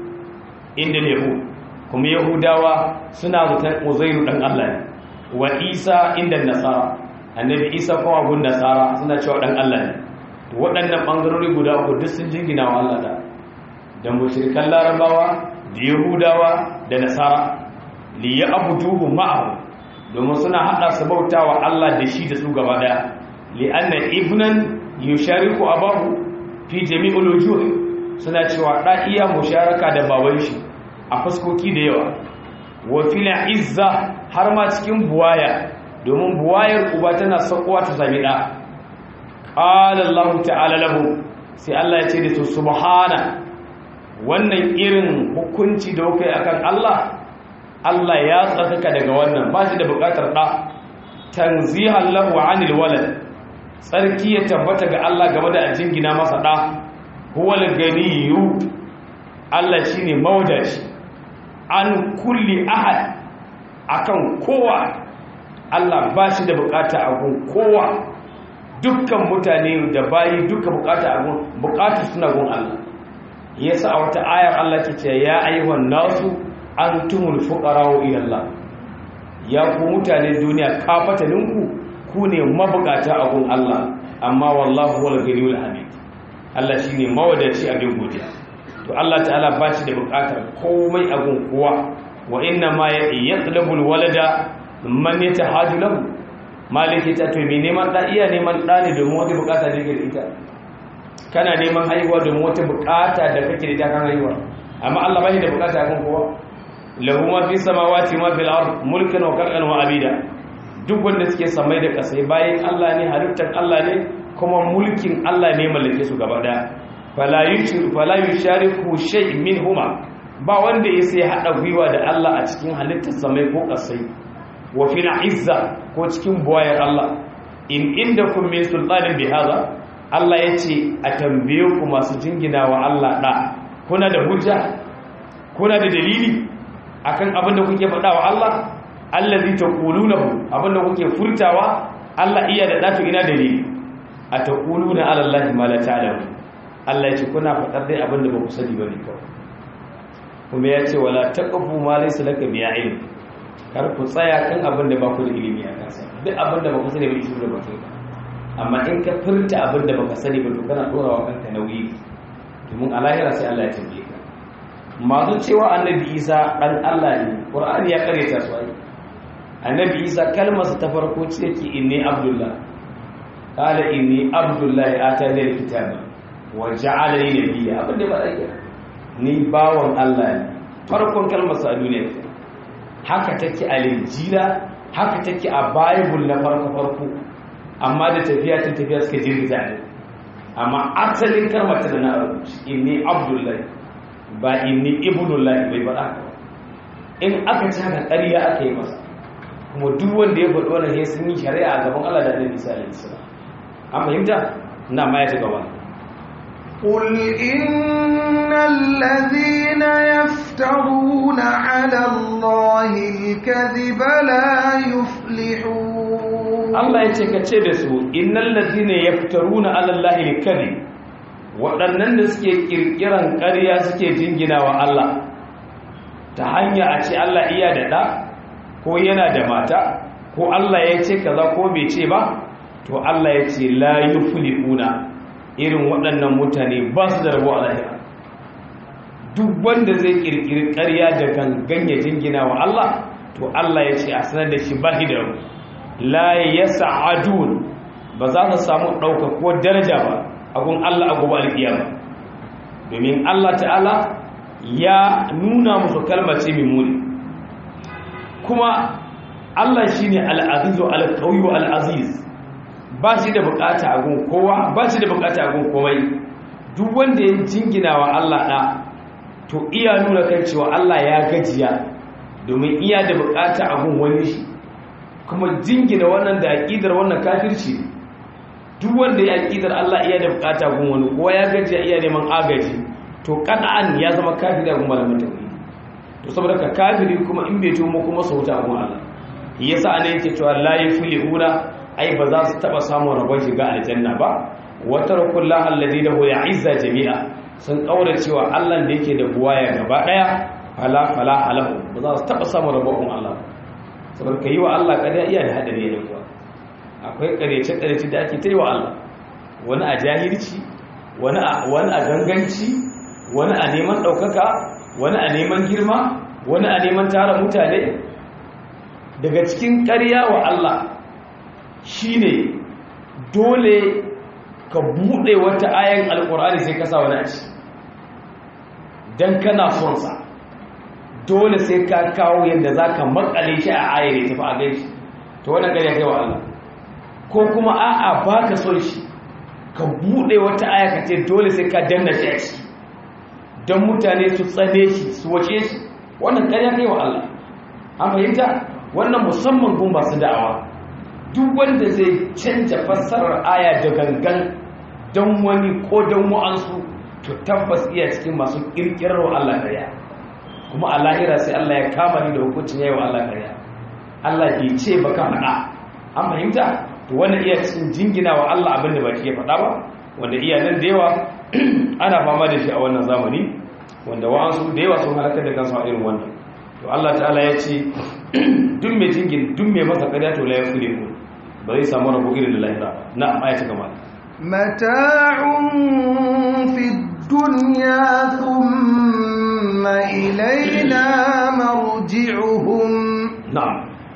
inda yahud kuma yahudawa suna zaton uzairu dan Allah ne wa isa inda nasara annabi isa ko abun nasara suna cewa dan Allah ne waɗannan ɓangarori guda uku duk sun jingina wa Allah da da mushrikan larabawa da yahudawa da nasara li ya abuduhu ma'ahu domin suna hada su bautawa Allah da shi da su gaba daya li anna ibnan yushariku abahu fi jami'ul wujuh suna cewa da iya musharaka da baban shi a fuskoki da yawa wa fil izza har ma cikin buwaya domin buwayar uba tana sakowa ta sami da qala Allah ta'ala lahu sai Allah ya ce da su subhana wannan irin hukunci da kai akan Allah Allah ya tsakaka daga wannan ba shi da bukatar da tanzihan lahu anil walad tsarki ya tabbata ga Allah game da jingina masa da huwal ganiyyu Allah shine mawdaci an kulli ahad akan kowa Allah ba shi da bukata a gun kowa dukkan mutane da bayi duka bukata a gun bukatu suna gun Allah yasa a wata ayar Allah ke ce ya ayyuhan nasu antumul fuqara'u ila Allah ya ku mutane duniya kafataninku ku ne mabukata a gun Allah amma wallahu wal ghaniyul hamid Allah shine mawadaci abin godiya to Allah ta'ala ba shi da bukatar komai a gun kowa wa inna ma yatlubul walada man yatahaju lahu maliki ta to me neman da iya neman da ne domin wata bukata da yake da ita kana neman haihuwa domin wata bukata da kake da ita kan haihuwa amma Allah bai da bukata kan kowa lahu ma fi samawati ma fil ard mulkan wa khalqan wa abida duk wanda suke samai da kasai bayan Allah ne halittar Allah ne kuma mulkin Allah ne mallake su gaba daya fala yushriku fala yushariku shay minhuma ba wanda ya sai hada gwiwa da Allah a cikin halittar samai ko kasai wa fi izza ko cikin buwayar Allah in indakum min sultanin bi hada Allah yace a tambaye ku masu jingina wa Allah da kuna da hujja kuna da dalili akan abin da kuke faɗa wa Allah allazi taqulunahu abin da kuke furtawa Allah iya da datu ina dalili ataquluna ala allahi ma la ta'lamu Allah yace kuna faɗar dai abin da ba ku sani bane kawai kuma yace wala taqfu ma laysa laka bi ilm kar ku tsaya kan abin da ba ku da ilimi a kansa duk abin da ba ku sani ba shi da ba kai amma in ka furta abin da baka sani ba to kana dora wa kanka nauyi domin a lahira sai Allah ya tambaye ka masu cewa annabi isa ɗan Allah ne ƙur'ani ya karyata su ai annabi isa kalmarsa ta farko ce yake inni abdullah qala inni abdullahi atani alkitaba wa ja'alani nabiyya abin da ba zai ni bawan Allah ne farkon kalmarsa a duniya haka take a linjila haka take a bible na farko farko amma da tafiya ta tafiya suka jirgita ne amma asalin kalmar ta da na rubuci inni abdullahi ba inni ibnullahi bai faɗa ka in aka ci haka ƙarya aka yi masa kuma duk wanda ya faɗi wannan sai sun yi shari'a a gaban Allah da Annabi Isa alaihi salam an fahimta ina ma ya ta gaba قل إن الذين يفترون على الله الكذب لا يفلحون Allah ya ce ka ce da su innal ladina yaftaruna ala Allahi al-kadhib waɗannan da suke ƙirƙiran ƙarya suke jingina wa Allah ta hanya a ce Allah iya da ɗa ko yana da mata ko Allah ya ce kaza ko bai ce ba to Allah ya ce la yuflihuna irin waɗannan mutane ba su da rabo a lahira duk wanda zai kirkiri ƙarya da gangan ya jingina wa Allah to Allah ya ce a sanar da shi ba da rabo la yas'adun ba za su samu ɗauka ko daraja ba a gun Allah a gobe alƙiyama domin Allah ta'ala ya nuna musu kalmar ce mai muni kuma Allah shi ne al'azizu al-kauyi al-aziz ba shi da bukata a gun kowa ba shi da bukata a gun komai duk wanda ya jingina wa Allah ɗa to iya nuna kan cewa Allah ya gajiya domin iya da bukata a gun wani shi kuma jingina wannan da aƙidar wannan kafirci duk wanda ya aƙidar Allah iya da bukata gun wani kowa ya gajiya iya neman agaji to kan'an ya zama kafiri a gun malamin tauhidi to saboda ka kafiri kuma in bai tumo kuma sauta a gun Allah yasa ana yake cewa la yuflihuna ai ba za su taba samun rabon shiga aljanna ba wa tarakullahu alladhi lahu ya'izza jami'a sun kaura cewa Allah da yake da buwaya gaba daya fala fala alahu ba za su taba samun rabon Allah saboda kai wa Allah kada iya da hadari ne kuwa akwai karece karece da ake ta yi wa Allah wani a jahilci wani a wani a ganganci wani a neman daukaka wani a neman girma wani a neman tara mutane daga cikin ƙarya wa Allah shine dole ka buɗe wata ayan alƙur'ani sai ka sa wani a ci don kana son sa dole sai ka kawo yadda za ka makale shi a ayar ya tafi a gai shi to wannan ƙarya kai wa Allah ko kuma a'a ba ka son shi ka buɗe wata aya ka ce dole sai ka danna shi a ciki don mutane su tsane shi su wace shi wannan ƙarya kai wa Allah an fahimta wannan musamman gun masu da'awa duk wanda zai canja fassarar aya da gangan don wani ko don wa'ansu to tabbas iya cikin masu kirkirar wa Allah ƙarya kuma a lahira sai Allah ya kama ni da hukuncin yayi wa Allah ƙarya Allah bai ce ba ka faɗa an fahimta to wannan iya cikin jingina wa Allah abin da ba shi ya faɗa ba wanda iya nan da yawa ana fama da shi a wannan zamani wanda wa'ansu da yawa sun halakar da kansu a irin wannan to Allah ta'ala ya ce duk mai jingin duk mai masa ƙarya to la yafulihu ba zai samu rabo irin da lahira na ayata gama mata'un fi dunya thumma ilayna marji'uhum na'am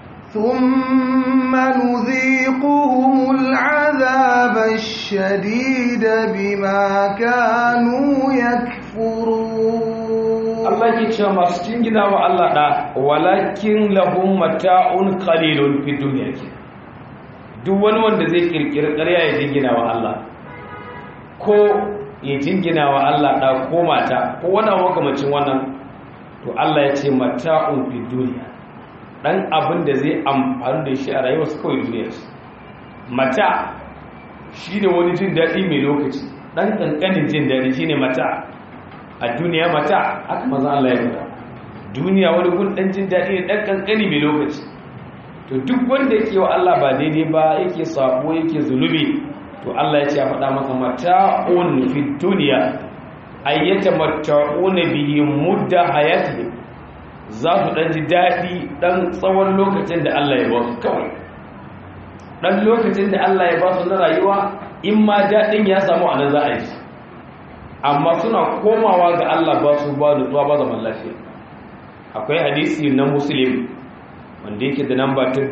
ثم نذيقهم العذاب الشديد بما كانوا يكفرون Allah ke cewa masu jingina wa Allah da walakin lahum mata'un qalilun fi dunya ke duk wani wanda zai kirkiri ƙarya ya jingina wa Allah ko ya jingina wa Allah da ko mata ko wani makamacin wannan to Allah ya ce mata'un fi dunya dan abin da zai amfani da shi a rayuwar su kawai duniyar su mata shine wani jin daɗi mai lokaci dan kankanin jin daɗi shine mata a duniya mata aka maza Allah ya fada duniya wani gun dan jin daɗi ne dan kankani mai lokaci to duk wanda yake wa Allah ba daidai ba yake sabo yake zunubi to Allah ya ce ya faɗa masa mata'un fi duniya ayyata mata'una bihi mudda hayatihim za su dan ji daɗi dan tsawon lokacin da Allah ya ba su kawai dan lokacin da Allah ya ba su na rayuwa in ma daɗin ya samu a nan za a yi amma suna komawa ga Allah ba su ba nutsuwa ba zaman lafiya akwai hadisi na muslim wanda yake da namba ta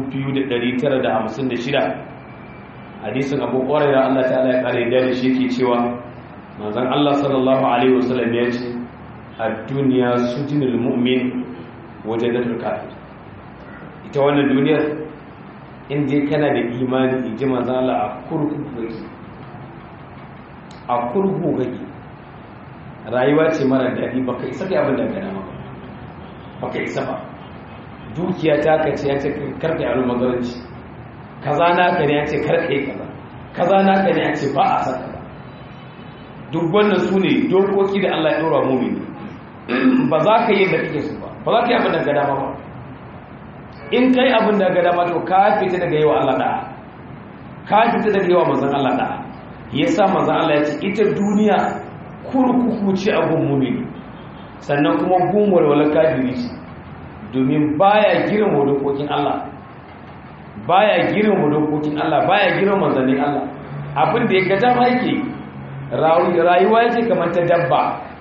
2956 hadisin abu ƙwararra Allah ta'ala ya ƙare da shi yake cewa manzan Allah sallallahu alaihi wasallam ya ce a duniya sujinul mu'min waje da kafir ita wannan duniyar inda kana da imani in ji manzan Allah a kurkuku a kurkuku kake rayuwa ce mara daɗi baka isa kai abin da ka dama baka isa ba dukiya ta ka ce ya ce karka yaro magaranci kaza na ka ne ya ce karka yi kaza kaza na ka ne ya ce ba a san kaza duk wannan su ne dokoki da Allah ya ɗora mumini ba za ka yi da kake su ba ba za ka yi abin da ka dama ba in kai abin da ka dama to ka fita daga yawa Allah da'a ka fita daga yawa manzon Allah da'a ya sa maza Allah ya ce ita duniya kurkuku ce a gun mumini sannan kuma gun walwalar kafiri ce domin baya girma dokokin Allah baya girma dokokin Allah baya girma manzannin Allah abin da ya ga dama yake rayuwa yake kamar ta dabba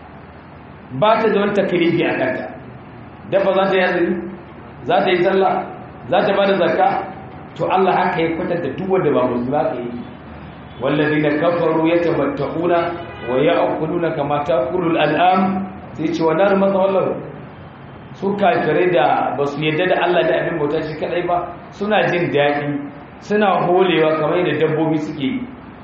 ba ta da wani takribi a kanta dabba za ta yi azumi za ta yi sallah za ta ba da zakka to Allah haka ya kwatanta duk wanda ba musulmi ba ka yi wallazina kafaru yatamatta'una wa ya'kuluna kama ta'kulul al'am sai ce wannan mazawallahu su kafirai da ba su yadda da Allah da abin bauta shi kadai ba suna jin daɗi suna holewa kamar yadda dabbobi suke yi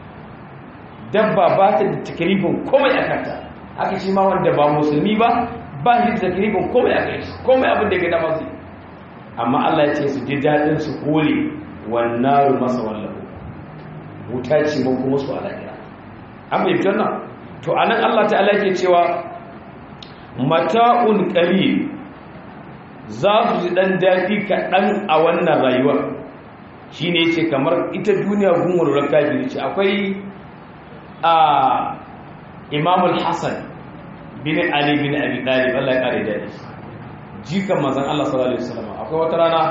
dabba ba ta da takribin komai a kanta haka shi ma wanda ba musulmi ba ba shi da takribin komai a kai shi komai abin da ya gada masu amma Allah ya ce su ji daɗin su hole wannan masa wallahu wuta ce mun kuma su alaƙira an bai fitar nan to anan Allah ta'ala ke cewa mata'un qalil za su ji dan daɗi kaɗan a wannan rayuwar shine yace kamar ita duniya gungun rakabiri ce akwai a Imam al-Hasan bin Ali bin Abi Talib Allah ya kare da shi jikan manzon Allah sallallahu alaihi wasallam akwai wata rana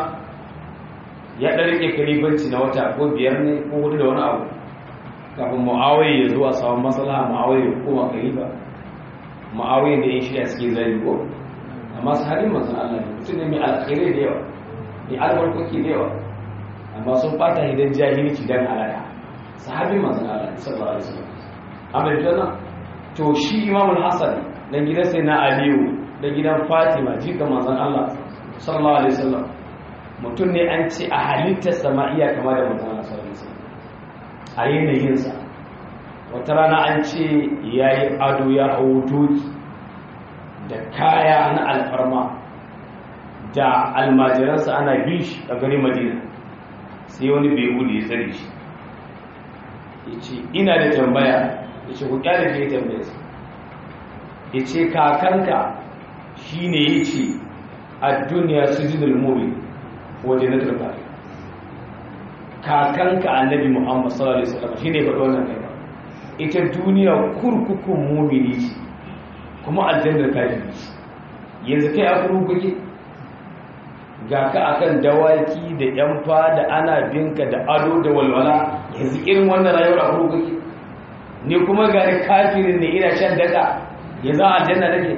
ya ɗan rike kalibanci na wata ko biyar ne ko hudu da wani abu kafin mu'awai ya zuwa samun matsala mu'awai ya koma kaliba mu'awai da yin shirya suke zari ko amma su haɗin masu Allah ne mutum ne mai alkhairai da yawa mai albarkoki da yawa amma sun fata idan jahilci dan halaka sahabin masu Allah ne sallallahu alaihi wasallam amma da to shi imamul hasan dan gidan sai na aliyu da gidan fatima jika manzon Allah sallallahu alaihi wasallam mutum ne an ce a halittar sama'iya kama da mutum na sauransa a yanayinsa wata rana an ce ya yi ado ya hau doki da kaya na alfarma da almajiransa ana bin shi a gari madina sai wani bai gudu ya tsare shi ya ce ina da tambaya ya ce kuka da ke tambaya ya ce kakanka shi ne ya ce a duniya su jinul mumin waje na turka kakanka annabi muhammad sallallahu alaihi wasallam shine faɗo wannan kai ita duniya kurkukun mumini ce kuma aljannar kafiri ce yanzu kai a kurkuke ga ka akan dawaki da yan da ana binka da ado da walwala yanzu irin wannan rayuwar a kurkuke ne kuma ga kafirin ne ina shan daka yanzu aljanna nake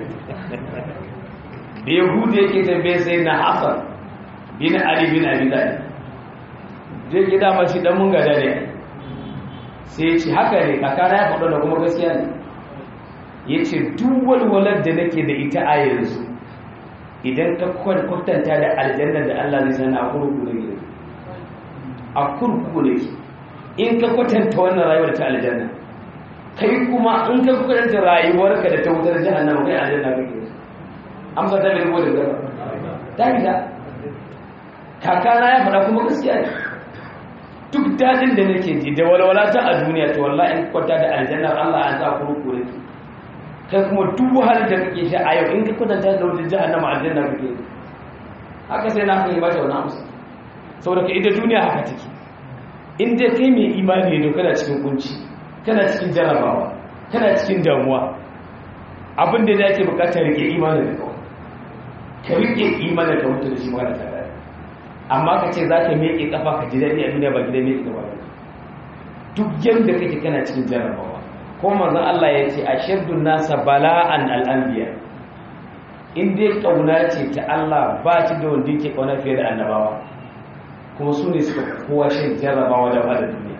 da yahudu yake tambaye sai na hasan bin ali bin abi talib je gida mashi dan mun gada ne sai ya ce haka ne kakana ya faɗo da kuma gaskiya ne ya ce duk walwalar da nake da ita a yanzu idan ka kwatanta da aljanna da Allah zai sani a kurku da gida a kurku da ke in ka kwatanta wannan rayuwar ta aljanna kai kuma in ka kwatanta rayuwarka da ta wutar jahannama kai aljanna kake amsa ta bai da gaba ta gida kakana ya faɗa kuma gaskiya ne duk dadin da nake ji da walwala ta a duniya to wallahi in kwata da aljannar Allah an sa ku ruku ne kai kuma duk wahalar da kake sha a yau in ka kwatanta da wajen jahannama aljanna kake haka sai na kai ba ta wani amsa saboda ka ita duniya haka take in dai kai mai imani ne kana cikin kunci kana cikin jarabawa kana cikin damuwa abin da yake bukatar rike imanin da kawai ka rike imanin ka mutu da shi magana ta amma ka ce za ka miƙe ƙafa ka ji daɗi a duniya ba gida miƙe ƙafa ba duk yadda kake kana cikin jarabawa ko manzon Allah ya ce a shaddun nasa bala'an al'anbiya in dai ƙauna ce ta Allah ba ci da wanda yake ƙauna fiye da annabawa kuma su ne suka kowa shan jarabawa da wahalar duniya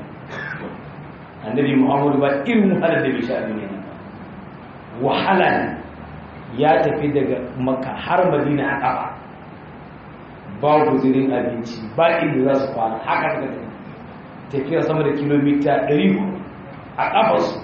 annabi muhammadu ba irin wahalar da bai sha a duniya wahala ya tafi daga maka har madina a ƙafa ba guzurin abinci ba inda za su kwana haka suka tafi tafiya sama da kilomita 100 a ƙafarsu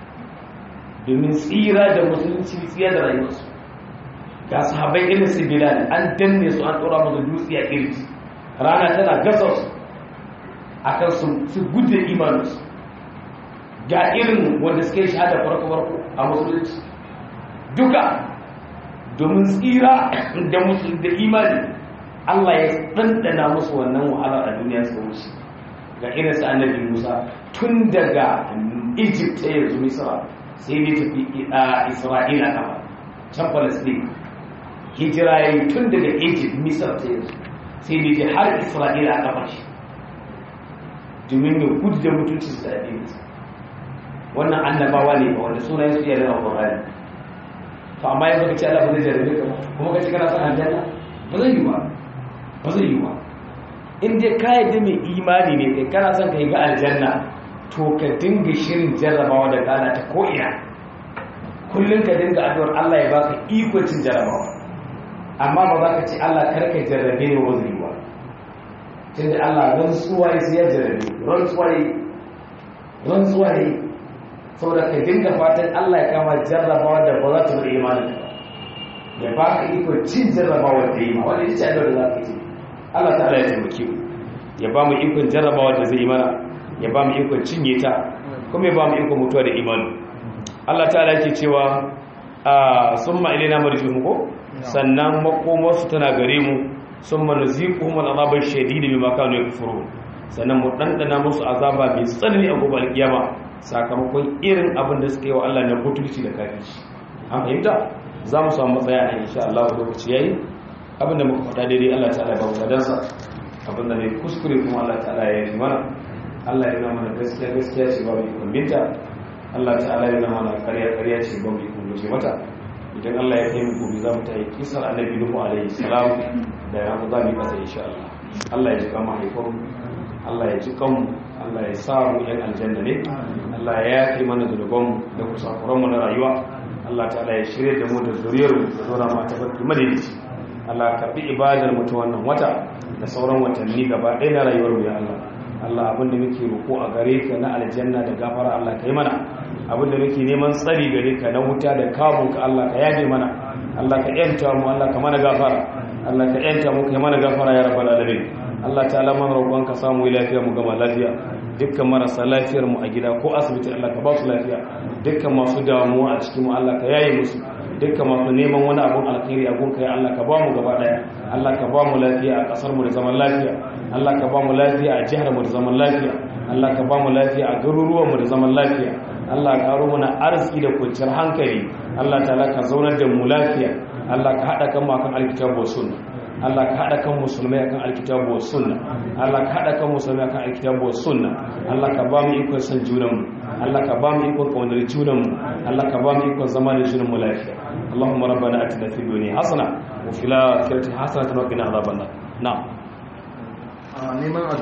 domin tsira da musulunci tsira da rayuwarsu ga sahabai irin su bilal an danne su an tsora musu dutse a kirji rana tana gasa su a kan su gudun imaninsu ga irin wanda suka yi shahada farko-farko a musulunci duka domin tsira da musulun da imani Allah ya ɗanɗana musu wannan wahalar a duniya suka wuce ga irin su annabi Musa tun daga Egypt ta yanzu Misra sai ne tafi a Isra'ila kama can palestine hijira ya yi tun daga egypt misar ta yanzu sai da je har isra'ila a kafa shi domin ya gudu da mutunci su da addini wannan annabawa ne ba wanda sunayen su iya da ƙwararri to amma yanzu ka ce Allah ba zai jarabe ka kuma ka ce kana son aljanna ba zai yi ba ba zai yi ba in dai ka yadda mai imani ne kai kana son ka yi ga aljanna to ka dinga shirin jarrabawa da gana ta ko'ina kullum ka dinga addu'ar Allah ya baka iko cin jarrabawa amma ba za ka ce Allah karka jarrabe ne ba zai yi ba tunda Allah rantsuwa ya sai ya jarrabe rantsuwa ya rantsuwa ya saboda ka dinga fatan Allah ya kama jarrabawa da ba za ta bari imanin ka ya baka iko cin jarrabawa da yi ma wanda ita ce addu'ar da za ka ce Allah ta'ala ya taimake mu ya ba mu ikon jarrabawa da zai yi mana ya ba mu ikon cinye ta kuma ya ba mu ikon mutuwa da imani Allah ta'ala yake cewa a summa ilaina marji'uhum ko sannan makomarsu tana gare mu summa nuziquhum al'azaba shadid bima kanu yakfurun sannan mu dandana musu azaba mai tsanani a gobe alkiyama sakamakon irin abin da suka yi wa Allah na butulci da kafirci an fahimta za mu samu matsaya a insha Allah lokaci yayi abinda muka faɗa daidai Allah ta'ala ya ba mu ladansa abinda ne kuskure kuma Allah ta'ala ya yi mana Allah ya nuna mana gaskiya gaskiya ce ba mu ikon binta Allah ta'ala ya nuna mana ƙarya ƙarya ce ba mu ikon guje mata idan Allah ya kai mu gobe za mu ta yi kisar annabi Nuhu alaihi salam da ya za mu kasa insha Allah Allah ya ji kan mahaifan Allah ya ji kan Allah ya sa mu yan aljanna ne Allah ya yafe mana zunuban da kusakuran mu na rayuwa Allah ta'ala ya shirye da mu da zuriyar mu da zura ma ta barki madalici Allah ka bi ibadar mu ta wannan wata da sauran watanni gaba ɗaya na rayuwar mu ya Allah Allah abinda muke roƙo a gare ka na aljanna da gafara Allah kai mana abinda muke neman tsari gare ka na wuta da kamun ka Allah ka yaje mana Allah ka yanta mu Allah ka mana gafara Allah ka yanta mu kai mana gafara ya rabbal alamin Allah ta'ala mana roƙon ka samu lafiya mu gama lafiya dukkan marasa lafiyar mu a gida ko asibiti Allah ka ba su lafiya dukkan masu damuwa a cikin mu Allah ka yaye musu dukkan masu neman wani abun alkhairi a gunka ya Allah ka ba mu gaba daya Allah ka ba mu lafiya a kasar mu da zaman lafiya Allah ka ba mu lafiya a jihar mu da zaman lafiya Allah ka ba mu lafiya a garuruwan mu da zaman lafiya Allah ka karo mana arziki da kwanciyar hankali Allah ta'ala ka zaunar da mu lafiya Allah ka hada kan mu akan alkitabu sunna Allah ka hada kan musulmai akan alkitabu sunna Allah ka hada kan musulmai akan alkitabu sunna Allah ka ba mu ikon san junan mu Allah ka ba mu ikon kaunar junan mu Allah ka ba mu ikon zama da junan mu lafiya اللهم ربنا اتنا في الدنيا حسنه وفي الاخره حسنه وقنا عذاب النار نعم